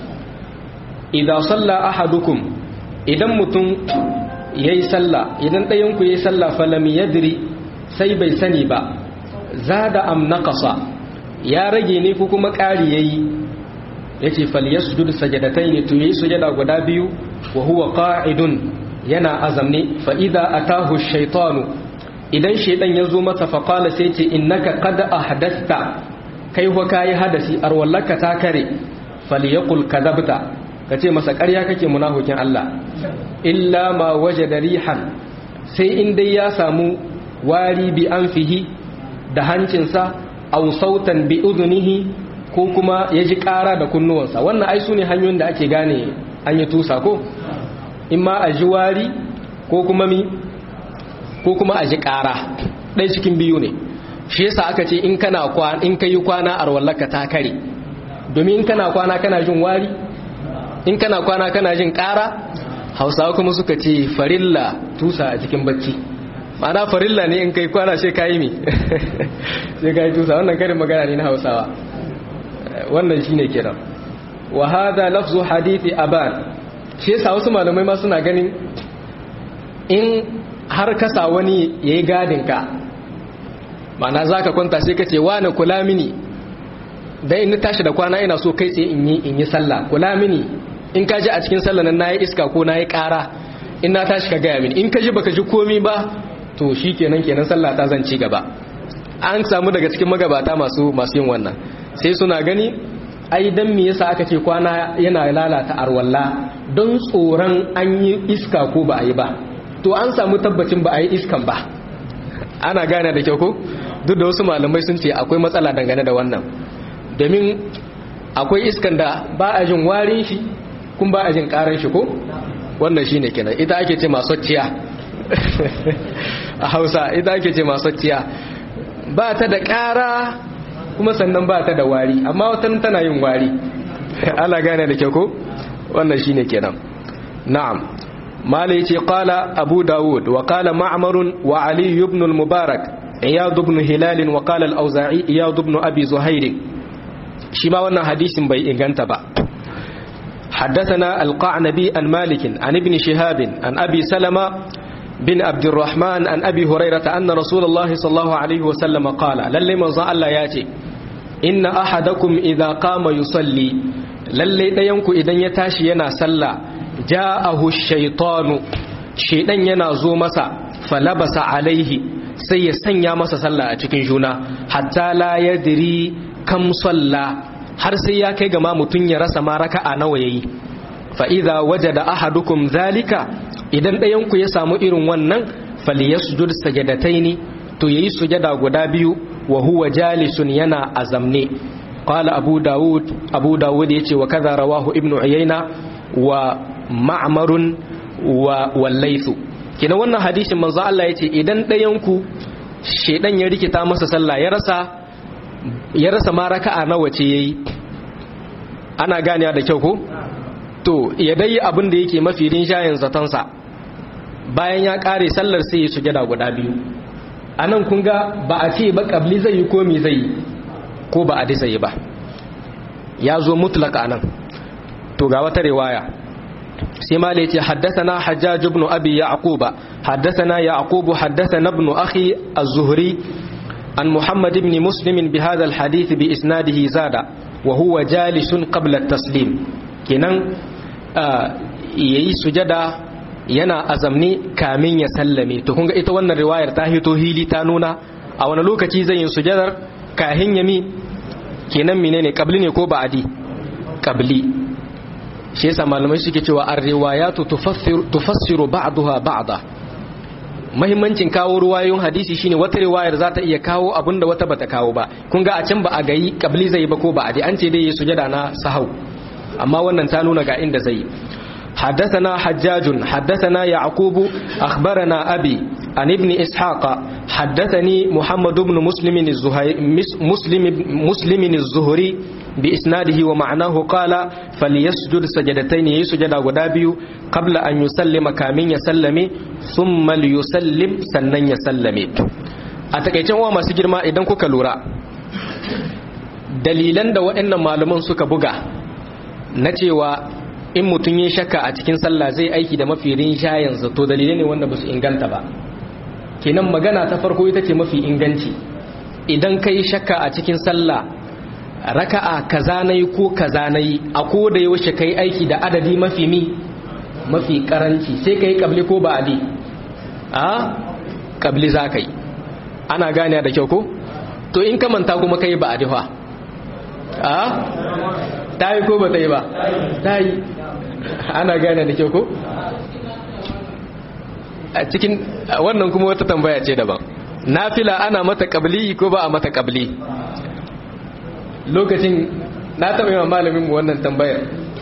إذا صلى أحدكم إذا متم يسلى إذا ينكو يسلى فلم يدري سيبي سنبا zada am naqasa ya rage ne ko kuma ƙari yayi yace falyasjud sajadatayn to yayi sujada guda biyu wa huwa qa'idun yana azamne fa idza atahu ash-shaytanu idan shaytan yazo masa fa qala sai ce innaka qad ahdathta kai wa kai hadasi arwallaka ta kare falyaqul kadhabta kace masa ƙarya kake munafikin Allah illa ma wajada rihan sai in dai ya samu wari bi anfihi da hancinsa au sautan bi udunihi ko kuma ya ji ƙara da kunnuwansa wannan ai su ne hanyoyin da ake gane an yi tusa ko in ma a ji wari ko kuma mi ko kuma a ji ƙara ɗai cikin biyu ne shi yasa aka ce in kana kwana in kai kwana a rawallaka ta kare domin in kana kwana kana jin wari in kana kwana kana jin ƙara hausawa kuma suka ce farilla tusa a cikin bacci ma'ana farilla ne in kai kwana sai kayi mi sai kayi tusa wannan karin magana ne na hausawa wannan shine kiran wa hadha lafzu hadithi aban shi yasa wasu malamai ma suna ganin in har kasa wani yayi gadin ka ma'ana zaka kwanta sai kace wani kula mini dan in tashi da kwana ina so kai tsaye in yi in yi sallah kula mini in ka ji a cikin sallah nan nayi iska ko nayi ƙara in na tashi ka gaya mini in ka ji baka ji komi ba to shi kenan kenan sallah ta zan ci gaba an samu daga cikin magabata masu masu yin wannan sai suna gani ai dan me yasa aka ce kwana yana lalata arwalla don tsoron an yi iska ko ba a yi ba to an samu tabbacin ba a yi iskan ba ana gane da kyau ko duk da wasu malamai sun ce akwai matsala dangane da wannan domin akwai iskan da ba a jin warin shi kun ba a jin karan shi ko wannan shine kenan ita ake ce masocciya a hausa ita ake ce masocciya ba ta da ƙara kuma sannan ba ta da wari amma watan tana yin wari ala gane da kyau ko wannan shine kenan na'am mala yace qala abu daud wa qala ma'mar wa ali ibn al-mubarak iyad ibn hilal wa qala al-auza'i iyad ibn abi zuhair shi ma wannan hadisin bai inganta ba حدثنا القعنبي عن مالك عن ابن شهاب عن أبي سلمة بن عبد الرحمن عن أبي هريرة أن رسول الله صلى الله عليه وسلم قال للي من الله ياتي إن أحدكم إذا قام يصلي للي دينكو إذن يتاشي ينا سلا جاءه الشيطان شيطان ينا زو مسا فلبس عليه sai ya sanya masa sallah a cikin juna hatta la yadri kam salla har sai ya kai gama mutum ya rasa ma raka'a nawa yayi fa idza wajada ahadukum zalika idan ɗayan ku ya samu irin wannan falyasjud sajadataini to yayi sujada guda biyu wa huwa jalisun yana azamne qala abu daud abu daud yace wa kaza rawahu ibnu uyayna wa ma'marun wa wallaythu kina wannan hadisin manzo Allah yace idan ɗayan ku shedan ya rikita masa sallah ya rasa ya rasa ma raka'a nawa ce yayi ana ganiya da kyau ko to ya dai abin da yake mafi rinjayen zatonsa bayan ya kare sallar sai ya sujada guda biyu a nan kun ga ba a ce ba kabli zai yi ko mi zai yi ko ba a disa yi ba ya zo mutlaka nan to ga wata riwaya sai ma ce haddasana hajjaj ibn abi yaquba haddasana yaqub haddasana ibn akhi az-zuhri an muhammad ibn muslim bi hadha al-hadith bi isnadihi zada wa huwa jalisun qabla at-taslim kenan yayi sujada yana azamni kamin ya sallame to kun ga ita wannan riwayar ta hito hili ta nuna a wani lokaci zai yin sujadar kahin yami kenan menene qabli ne ko ba'adi qabli shi yasa malamai suke cewa ar-riwayatu tufassiru tufassiru ba'daha ba'da mahimmancin kawo ruwayoyin hadisi shine wata riwayar za ta iya kawo abinda wata bata kawo ba kun ga a can ba a gayi qabli zai ba ko ba'adi an ce dai sujada na sahau amma wannan ta nuna ga inda zai حدثنا حجاج حدثنا يعقوب أخبرنا أبي عن ابن إسحاق حدثني محمد بن مسلم الزهري مسلم مسلم الزهري بإسناده ومعناه قال فليسجد سجدتين يسجد غدابي قبل أن يسلم كامين يسلم ثم ليسلم سنن يسلم أتكيتن وما سجر ما إذن كوكا لورا dalilan da waɗannan malaman suka buga na cewa in mutum ya shakka a cikin sallah zai aiki da mafi rinjayensa to dalilai ne wanda ba su inganta ba kenan magana ta farko ita ce mafi inganci idan ka yi shakka a cikin sallah raka'a kaza na yi ko kaza na yi a ko da yaushe ka yi aiki da adadi mafi mi mafi karanci sai ka yi kabli ko ba'adi a kabli za ka yi ana gane da kyau ko to in ka manta kuma ka yi ba'adi fa a ta yi ko ba ta yi ba ta yi ana gane da kyau ko a cikin wannan kuma wata tambaya ce daban nafila ana mata kabli ko ba a mata kabli lokacin na taɓa yi wa malamin mu wannan tambayar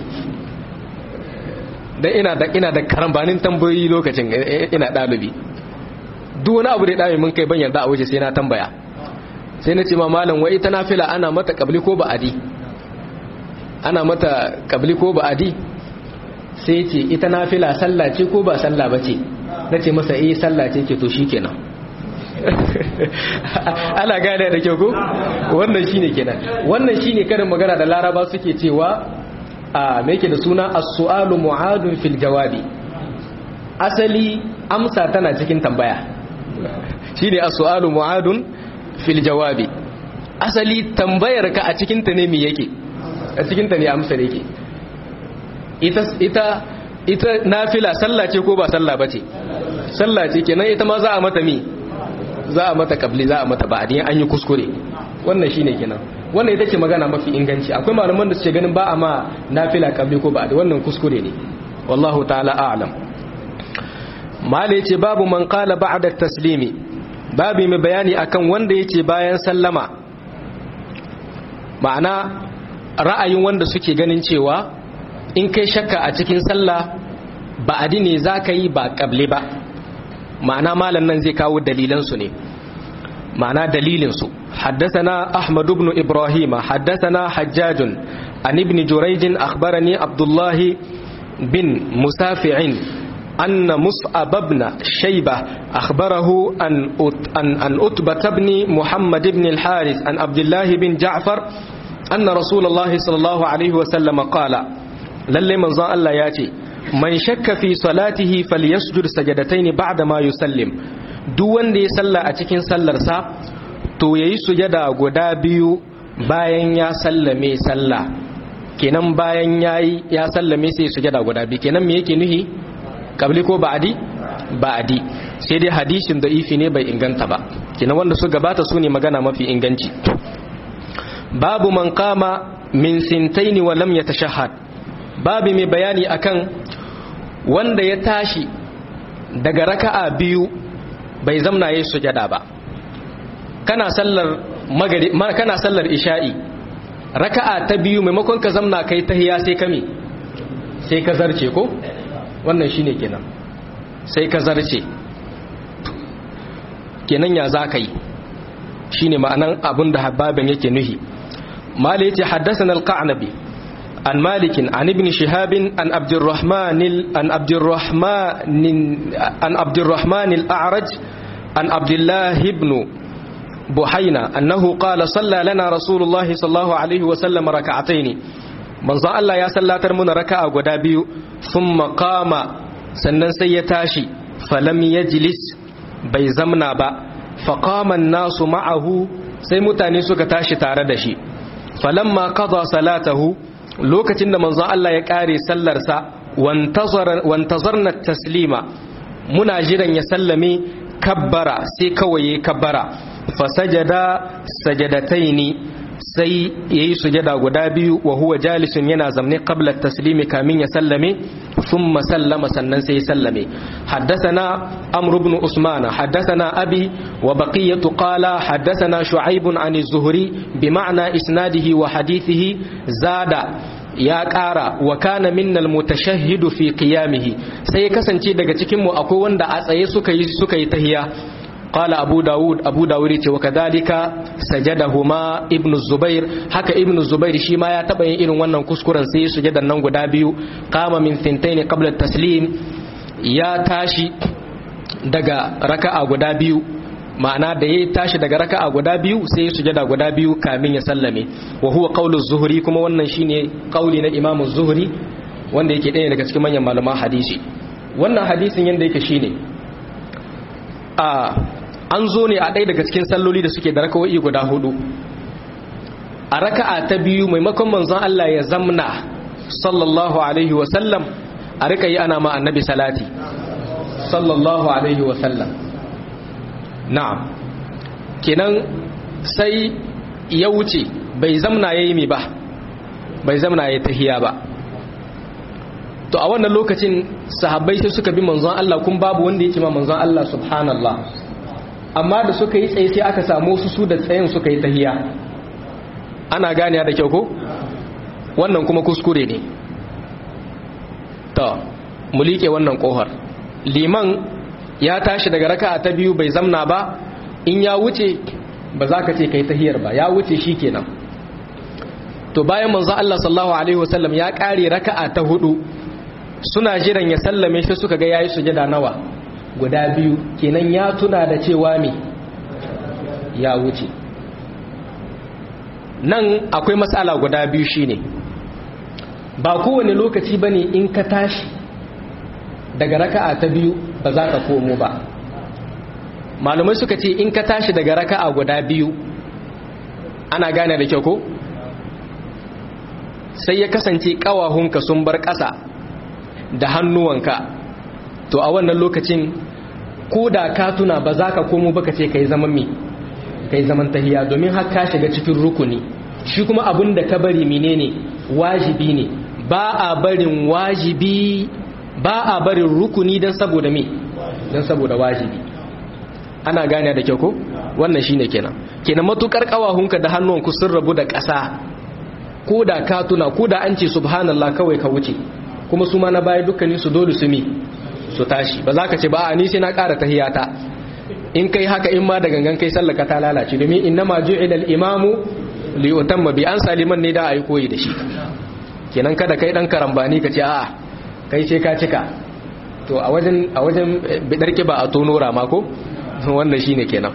dan ina da ina da karambanin tambayoyi lokacin ina ɗalibi duk wani abu da ɗalibi mun kai ban yarda a wuce sai na tambaya sai na ce ma malam wai ita nafila ana mata kabli ko ba adi ana mata kabli ko ba adi sai ce ita nafila sallah ce ko ba sallah ba ce na ce masa eh sallah ce ke to shi kenan ana gane da kyau ko wannan shine kenan wannan shine karin magana da laraba suke cewa a me yake da suna as-su'alu mu'adun fil jawabi asali amsa tana cikin tambaya shine as-su'alu mu'adun fil jawabi asali tambayar ka a cikin ta ne me yake a cikin ta ne amsa ne yake ita ita ita nafila sallah ce ko ba sallah bace sallah ce kenan ita ma za a mata mi za a mata kabli za a mata ba'adi an yi kuskure wannan shine kenan wannan ita ce magana mafi inganci akwai malaman da suke ganin ba a ma nafila kabli ko ba'adi wannan kuskure ne wallahu ta'ala a'lam mala yace babu man qala ba'da taslimi babu mai bayani akan wanda yace bayan sallama ma'ana ra'ayin wanda suke ganin cewa in kai shakka a cikin sallah ba'adi ne zaka yi ba kabli ba ma'ana malam nan zai kawo dalilansu ne ma'ana dalilinsu حدثنا أحمد بن إبراهيم حدثنا حجاج عن ابن جريج أخبرني عبد الله بن مسافع أن مصعب بن شيبة أخبره أن أن أن أتبة بن محمد بن الحارث عن عبد الله بن جعفر أن رسول الله صلى الله عليه وسلم قال للي من ظن الله ياتي man shakka fi salatihi falyasjud sajadatayn ba'da ma yusallim duk wanda ya salla a cikin sallarsa to yayi sujada guda biyu bayan ya sallame salla kenan bayan yayi ya sallame sai sujada guda biyu kenan me yake nuhi kabli ko ba'di ba'di sai dai hadisin da ifi ne bai inganta ba kenan wanda su gabata su ne magana mafi inganci babu man qama min sintaini wa lam yatashahhad babu mai bayani akan wanda ya tashi daga raka'a biyu bai zamna yayin sujada ba kana sallar magari kana sallar isha'i raka'a ta biyu maimakon ka zamna kai tahiya sai kame sai ka zarce ko wannan shine kenan sai ka zarce kenan ya za ka yi shine ma'anan abin da hababin yake nuhi mala yace haddathana al-qa'nabi عن مالك عن ابن شهاب عن عبد الرحمن عن عبد الرحمن عن عبد الرحمن الأعرج عن عبد الله بن بحينا أنه قال صلى لنا رسول الله صلى الله عليه وسلم ركعتين من ظن الله يا صلى ترمون ركعة غدابي ثم قام سنن سيتاشي فلم يجلس bai zamna ba faƙaman nasu ma'ahu sai mutane suka tashi tare da shi falamma qada salatahu lokacin da manzon Allah ya kare sallarsa wantazarna taslima muna jiran ya sallame kabbara sai kawai ya kabbara fasajada sajadataini sai yayi sujada guda biyu wa huwa jalisun yana zamne qabla taslimi kamin ya sallame thumma sallama sannan sai ya sallame haddathana amr ibn usman haddathana abi wa baqiyatu qala haddathana shu'aib an az-zuhri bima'na isnadihi wa hadithihi zada ya ƙara wa kana minnal mutashahhidu fi qiyamihi sai ya kasance daga cikin mu akwai wanda a tsaye suka yi suka yi tahiya قال أبو داود أبو داود وكذلك سجدهما ابن الزبير حكى ابن الزبير شيما يتبين إلو ونن كسكرا سي سجد الننغ دابيو قام من ثنتين قبل التسليم يا تاشي دقا ركع guda biyu ma'ana da ya tashi daga raka'a guda biyu sai ya sujada guda biyu kamin ya sallame wa huwa qaulu zuhri kuma wannan shine qauli na Imam Zuhri wanda yake ɗaya daga cikin manyan malaman hadisi wannan hadisin yanda yake shine a an zo ne a ɗaya daga cikin salloli da suke da raka'o'i guda hudu a raka'a ta biyu maimakon manzon Allah ya zamna sallallahu alaihi wa sallam a rika yi ana ma annabi salati sallallahu alaihi wa sallam na'am kenan sai ya wuce bai zamna yayi mi ba bai zamna yayi tahiya ba to a wannan lokacin sahabbai sai suka bi manzon Allah kun babu wanda yake ma manzon Allah subhanallah amma da suka yi tsaye sai aka samu su su da tsayin suka yi tahiya ana ganiya da kyau ko wannan kuma kuskure ne to mu liƙe wannan kohar liman ya tashi daga raka'a ta biyu bai zamna ba in ya wuce ba za ka ce kai tahiyar ba ya wuce shikenan to bayan manzon Allah sallallahu alaihi wasallam ya kare raka'a ta hudu suna jiran ya sallame shi suka ga yayi sujada nawa guda biyu kenan ya tuna da cewa me ya wuce nan akwai matsala guda biyu shine ba kowane lokaci bane in ka tashi daga raka'a ta biyu ba za ka komo ba malumai suka ce in ka tashi daga raka'a guda biyu ana gane da kyau ko sai ya kasance kawahunka sun bar ƙasa da hannuwanka to a wannan lokacin ko da ka tuna ba za ka komo ba ka ce ka yi zaman mi ka yi zaman tahiya domin har ka shiga cikin rukuni shi kuma abin da ka bari menene wajibi ne ba a barin wajibi ba a barin rukuni don saboda me don saboda wajibi ana gane da kyau ko wannan shine kenan kenan matukar kawahunka da hannuwanku sun rabu da ƙasa ko da ka tuna ko da an ce subhanallah kawai ka wuce kuma su ma na baya dukkanin su dole su mi su tashi ba za ka ce ba a ni sai na ƙara tahiyata in kai haka in ma da gangan kai sallaka ta lalace domin inna ma ju'ila al-imamu li yutamma bi an saliman ne da ayi koyi da shi kenan kada kai dan karambani ka ce a'a kai sai ka cika to a wajen a wajen bidar kiba a tono rama ko wannan shine kenan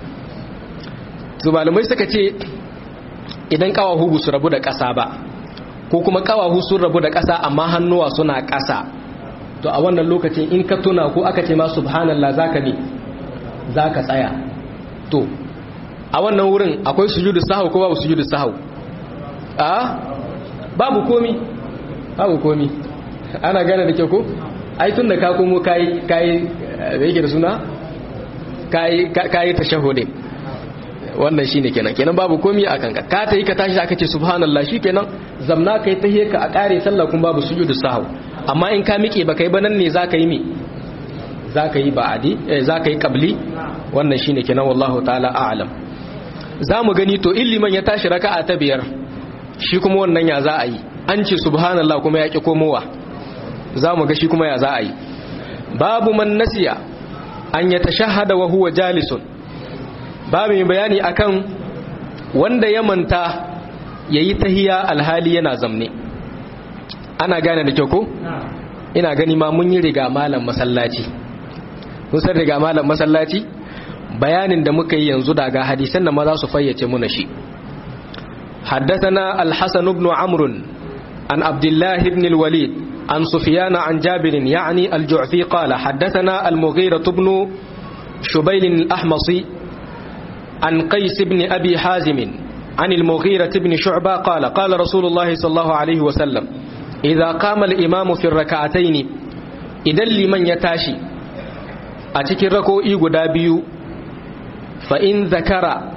su malamai suka ce idan kawahu su rabu da ƙasa ba ko kuma kawahu sun rabu da ƙasa amma hannuwa suna ƙasa to a wannan lokacin in ka tuna ko aka ce ma subhanallah zaka ne zaka tsaya to a wannan wurin akwai sujudu sahau ko babu sujudu sahau a babu komi babu komi ana gane da kyau ko ai tun da ka komo kayi kayi da yake da suna kayi kayi tashahhudin wannan shine kenan kenan babu komi a kanka ka tayi ka tashi aka ce subhanallah shikenan zamna kai tahiyya ka a kare sallah kun babu sujudu sahau amma in ka miƙe ba kai ba nan ne zaka yi mi zaka yi ba'adi eh zaka yi qabli wannan shine kenan wallahu ta'ala a'lam zamu gani to illiman ya tashi raka'a ta biyar shi kuma wannan ya za a yi an ce subhanallah kuma ya ki komowa zamu ga shi kuma ya za a yi babu man nasiya an ya tashahhada wa huwa jalisun babu mai bayani akan wanda ya manta yayi tahiya alhali yana zamne ana gane da kyau ko ina gani ma mun yi riga malam masallaci kun san riga malam masallaci bayanin da muka yi yanzu daga hadisan da ma za su fayyace muna shi حدثنا الحسن بن عمرو عن عبد الله بن الوليد عن سفيان عن جابر يعني الجعفي قال حدثنا المغيرة بن شبيل الأحمصي عن قيس بن أبي حازم عن المغيرة بن شعبة قال قال رسول الله صلى الله عليه وسلم إذا قام الإمام في الركعتين إذا لمن يتاشي أتكي ركو إيغو دابيو فإن ذكر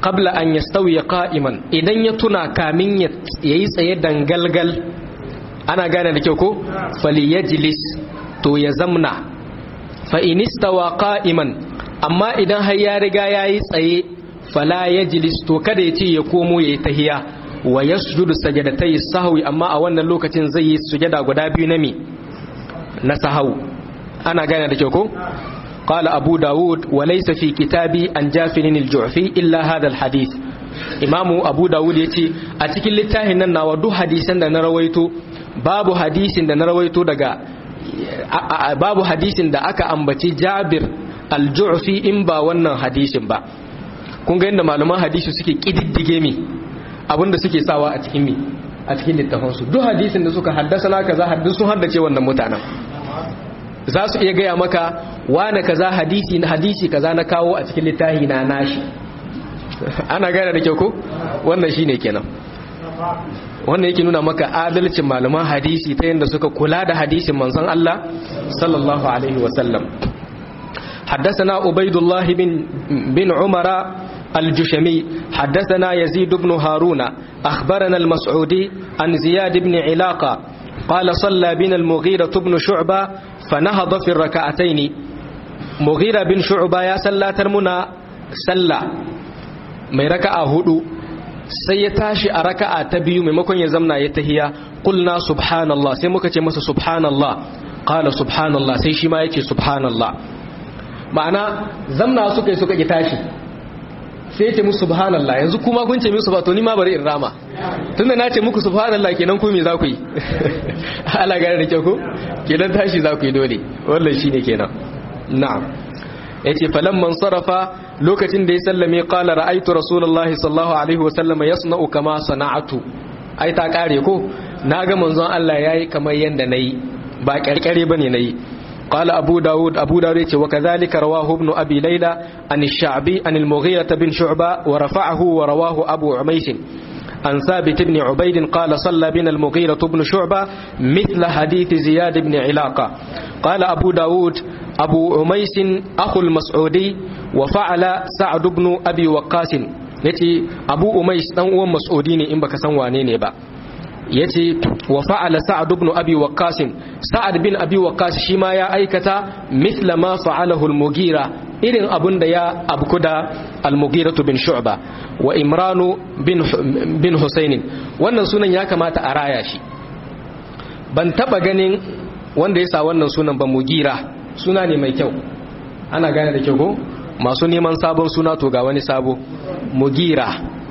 qabla an yastawi qa'iman idan ya tuna kamin ya yi tsaye dangalgal ana gane da kyau ko falyajlis to ya zamna fa in istawa qa'iman amma idan har ya riga yayi tsaye fala yajlis to kada ya ce ya komo yayi tahiya wa yasjudu sajadatai sahwi amma a wannan lokacin zai yi sujada guda biyu na mi na sahau ana gane da kyau ko قال أبو داود وليس في كتابي عن جافر الجعفي إلا هذا الحديث إمام أبو داود يتي أتكل لتاهن ناوى دو حديثا دا نرويتو باب حديث دا نرويتو دقا باب حديث دا أكا أنبتي جابر الجعفي إن با ونن حديث با kun ga yadda malaman hadisi suke kididdige mi abinda suke sawa a cikin mi a cikin littafansu duk hadisin da suka haddasa na kaza haddisun haddace wannan mutanen za su iya gaya maka wane kaza hadisi na hadisi kaza na kawo a cikin littafi na nashi ana gane da kyau ko wannan shine kenan wannan yake nuna maka adalcin malaman hadisi ta yadda suka kula da hadisin manzon Allah sallallahu alaihi wasallam حدثنا عبيد الله بن بن عمر الجشمي حدثنا يزيد بن هارون أخبرنا المسعودي عن زياد بن علاقة قال صلى بنا المغيرة بن شعبة فنهض في الركعتين مغيرة بن شعبة يا سلا ترمنا سلا mai raka'a hudu sai ya tashi a raka'a ta biyu maimakon ya zamna ya tahiya qulna subhanallah sai muka ce masa subhanallah qala subhanallah sai shi ma yake subhanallah ma'ana zamna suka yi suka ki tashi sai ya ce musu subhanallah yanzu kuma kun ce musu ba to ni ma bari in rama tunda na ce muku subhanallah kenan ku me za ku yi ala gare da kyau ko kenan tashi za ku yi dole wannan shine kenan na'am yace falamman sarafa lokacin da ya sallame qala ra'aytu rasulullahi sallallahu alaihi wasallam yasna'u kama sana'atu ai ta kare ko naga manzon Allah yayi kamar yanda nayi ba karkare bane nayi قال أبو داود أبو داود وكذلك رواه ابن أبي ليلى عن الشعبي عن المغيرة بن شعبة ورفعه ورواه أبو عميس عن ثابت بن عبيد قال صلى بنا المغيرة بن شعبة مثل حديث زياد بن علاقة قال أبو داود أبو عميس أخو المسعودي وفعل سعد بن أبي وقاس yace abu umais dan uwan mas'udi ne in baka san wane ne ba yace wa fa'ala sa'ad ibn abi waqqas sa'ad bin abi waqqas shi ma ya aikata mithla ma fa'alahu al-mughira irin abun da ya abku da al-mughira bin shu'ba wa imranu bin bin husayn wannan sunan ya kamata a raya shi ban taba ganin wanda ya sa wannan sunan ba mugira suna ne mai kyau ana gane da kyau ko masu neman sabon suna to ga wani sabo mugira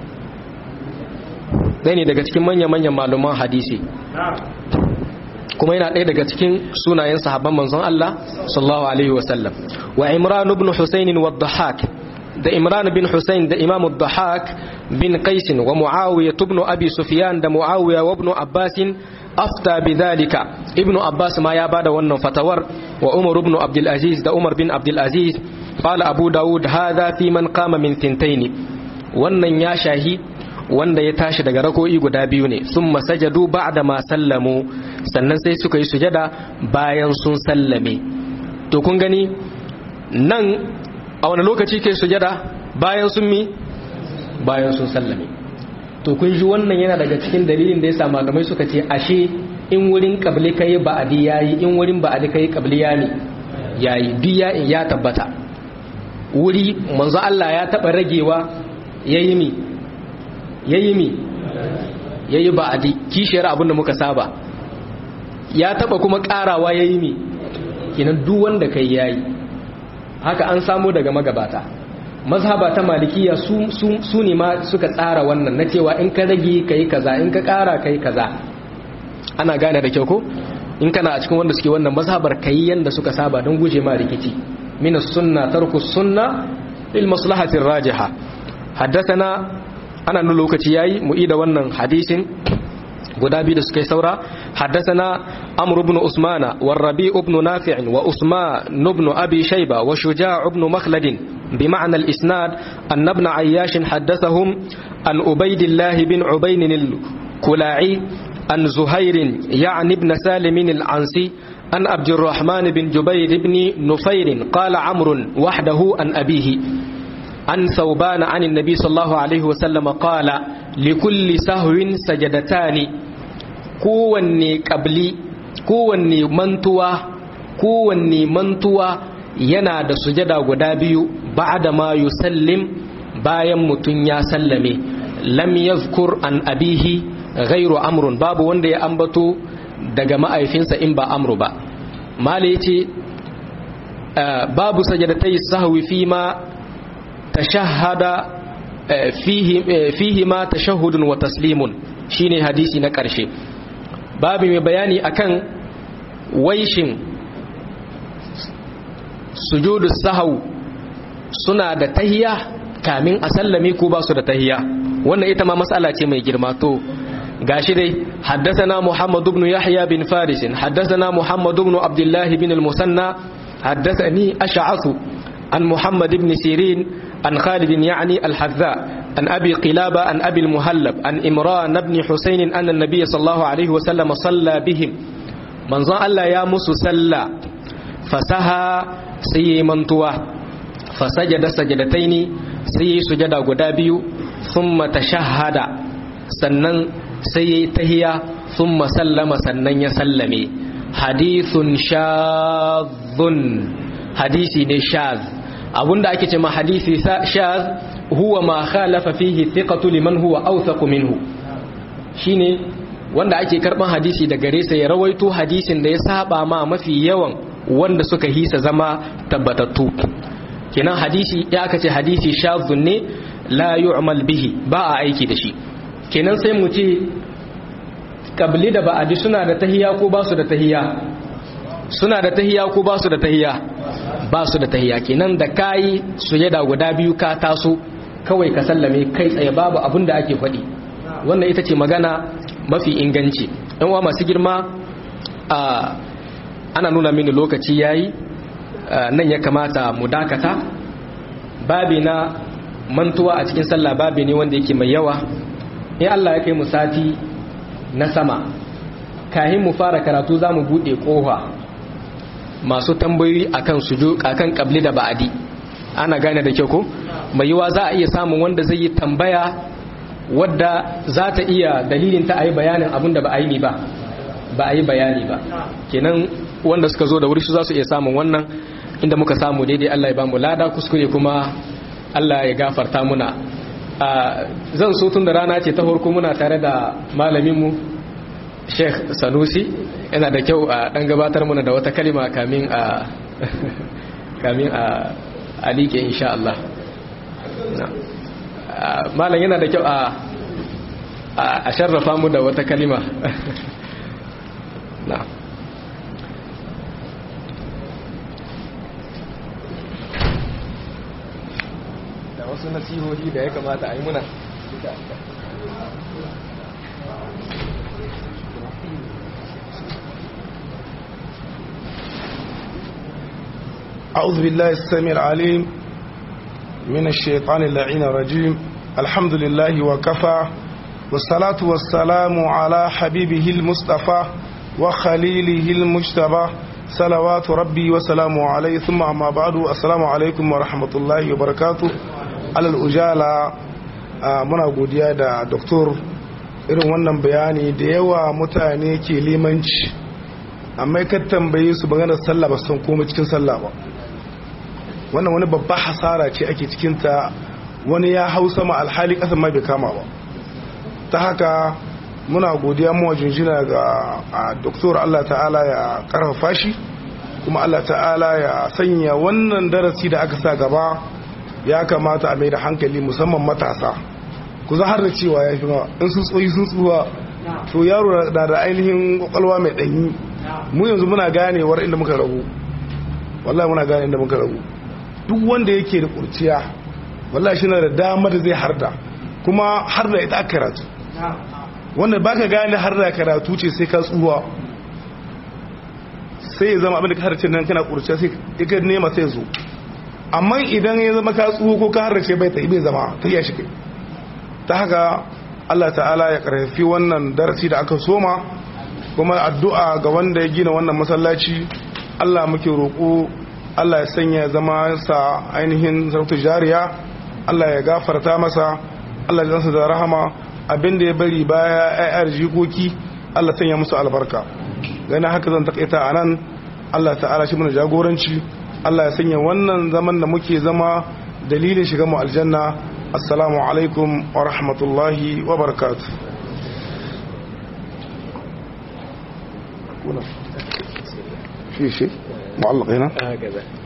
ɗaya ne daga cikin manya-manyan malaman hadisi kuma yana ɗaya daga cikin sunayen sahabban manzon Allah sallallahu alaihi wasallam wa imran ibn husayn wa dhahak da imran bin husayn da imam dhahak bin qais wa muawiya ibn abi sufyan da muawiya wa ibn abbas afta bidhalika ibn abbas ma ya bada wannan fatawar wa umar ibn abdul aziz da umar bin abdul aziz qala abu daud hadha fi man qama min thintayn wannan ya shahi wanda ya tashi daga rako'i guda biyu ne sun masajadu ba da ma sallamu sannan sai suka yi sujada bayan sun sallame to kun gani nan a wani lokaci ke sujada bayan sun mi bayan sun sallame to kun ji wannan yana daga cikin dalilin da ya sa malamai suka ce ashe in wurin kabli kai ba'adi yayi in wurin ba'adi kai kabli ya ne yayi duk ya ya tabbata wuri manzo Allah ya taba ragewa yayi mi yayi mi yayi ba'adi kishiyar abin da muka saba ya taba kuma karawa yayi mi kinan duk wanda kai yayi haka an samu daga magabata mazhaba ta malikiya su, su, su ne ma suka tsara wannan na cewa in ka rage kai kaza in ka kara kai kaza ana gane da kyau ko in kana a cikin wanda suke wannan mazhabar kai yanda suka saba don guje ma rikici min sunna tarku sunna lil maslahati rajiha haddathana ana nuna lokaci yayi mu ida wannan hadisin guda biyu da suka yi saura haddasana amr ibn usmana wa rabi ibn nafi' wa usman ibn abi shayba wa shuja' ibn makhlad bi ma'na al-isnad an ibn ayyash haddathahum an ubaydillah bin ubayn al-kula'i an zuhair ya'ni ibn salim al-ansi an abd الرحمن بن جبير بن نفير قال عمرو وحده عن أبيه عن ثوبان عن النبي صلى الله عليه وسلم قال لكل سهو سجدتان kowanne ƙabli kowanne mantuwa kowanne mantuwa yana da sujada guda biyu ba'da ma yusallim bayan mutum ya sallame lam yazkur an abihi ghairu amrun babu wanda ya ambato daga ma'aifinsa in ba amru ba mali yace babu sajadatai sahwi fi ma tashahhada fihi fihi ma tashahhudun wa taslimun shine hadisi na ƙarshe babu mai bayani akan waishin sujudu sahau suna da tahiya kamin a sallame ko ba su da tahiya wannan ita ma matsala ce mai girma to gashi dai haddathana muhammad ibn yahya bin faris haddathana muhammad ibn abdullah bin al-musanna haddathani ash'ath an muhammad ibn sirin an khalid yani al-hadza an abi qilaba an abi al-muhallab an imran ibn husayn anna an-nabiy sallallahu alaihi wa sallam salla bihim manzon Allah ya musu salla fasaha sai yayi mantuwa fasajada sajadataini sai yayi sujada guda biyu thumma tashahhada sannan sai yayi tahiya thumma sallama sannan ya sallame hadithun shadhun hadisi ne shadh abunda ake ce ma hadisi shadh huwa ma khalafa fihi thiqatu liman huwa awthaq minhu shine wanda ake karban hadisi da gare sa ya rawaito hadisin da ya saba ma mafi yawan wanda suka hisa zama tabbatattu kenan hadisi ya aka ce hadisi shadhun ne la yu'mal bihi ba a aiki da shi kenan sai mu ce kabli da ba'adi suna da tahiya ko ba su da tahiya suna da tahiya ko ba su da tahiya ba su da tahiya kenan da kayi sujada guda biyu ka taso kawai ka sallame kai tsaye babu abin da ake faɗi wannan ita ce magana mafi inganci yan uwa masu girma a ana nuna mini lokaci yayi nan ya kamata mu dakata babi na mantuwa a cikin sallah babi ne wanda yake mai yawa in Allah ya kai mu sati na sama kahin mu fara karatu za mu buɗe ƙofa masu tambayoyi akan suju akan kabli da ba'adi ana gane da kyau ko mai yiwa za a iya samun wanda zai yi tambaya wadda za ta iya dalilin ta a yi bayanin abin da ba a yi ba ba a yi bayani ba kenan wanda suka zo da wuri su za su iya samun wannan inda muka samu daidai Allah ya ba mu lada kuskure kuma Allah ya gafarta muna zan so tun da rana ce ta farko muna tare da malaminmu sheikh sanusi yana da kyau a dan gabatar muna da wata kalima kamin a kamin a alike insha Allah malam yana da kyau a a sharrafa mu da wata kalima na da wasu nasihohi da ya kamata a yi muna أعوذ بالله السميع العليم من الشيطان اللعين الرجيم الحمد لله وكفى والصلاة والسلام على حبيبه المصطفى وخليله المجتبى صلوات ربي وسلامه عليه ثم أما بعد السلام عليكم ورحمة الله وبركاته على الأجالة muna godiya da doktor irin wannan bayani da yawa mutane ke limanci amma ka tambaye su maganar sallah ba san komai cikin sallah ba wannan wani babba hasara ce ake cikinta wani ya hau sama alhali kasan ma bai kama ba ta haka muna godiya mawa jinjina ga doktor Allah ta'ala ya karfafa shi kuma Allah ta'ala ya sanya wannan darasi da aka sa gaba ya kamata a mai da hankali musamman matasa ku za har da cewa ya fi ma in sun tsoyi sun tsuwa to yaro na da ainihin kwakwalwa mai ɗanyi mu yanzu muna ganewar inda muka rabu wallahi muna gane inda muka rabu duk wanda yake da kurciya wallahi shi na da dama da zai harda kuma harda ita aka karatu wanda baka gane harda karatu ce sai ka tsuwa sai ya zama abin da ka harce nan kana kurciya sai ka nema sai zo amma idan ya zama ka tsuwo ko ka harce bai ta bai zama ta iya shi kai ta haka Allah ta'ala ya karfi wannan darasi da aka soma kuma addu'a ga wanda ya gina wannan masallaci Allah muke roƙo Allah ya sanya zama sa ainihin sarautar jariya Allah ya gafarta masa Allah ya da rahama abinda ya bari baya ayar jikoki Allah sanya musu albarka gani haka zan takaita a nan Allah ta'ala shi mana jagoranci Allah ya sanya wannan zaman da muke zama dalilin shiga mu aljanna assalamu alaikum wa rahmatullahi wa barakatuh في شيء معلق هنا هكذا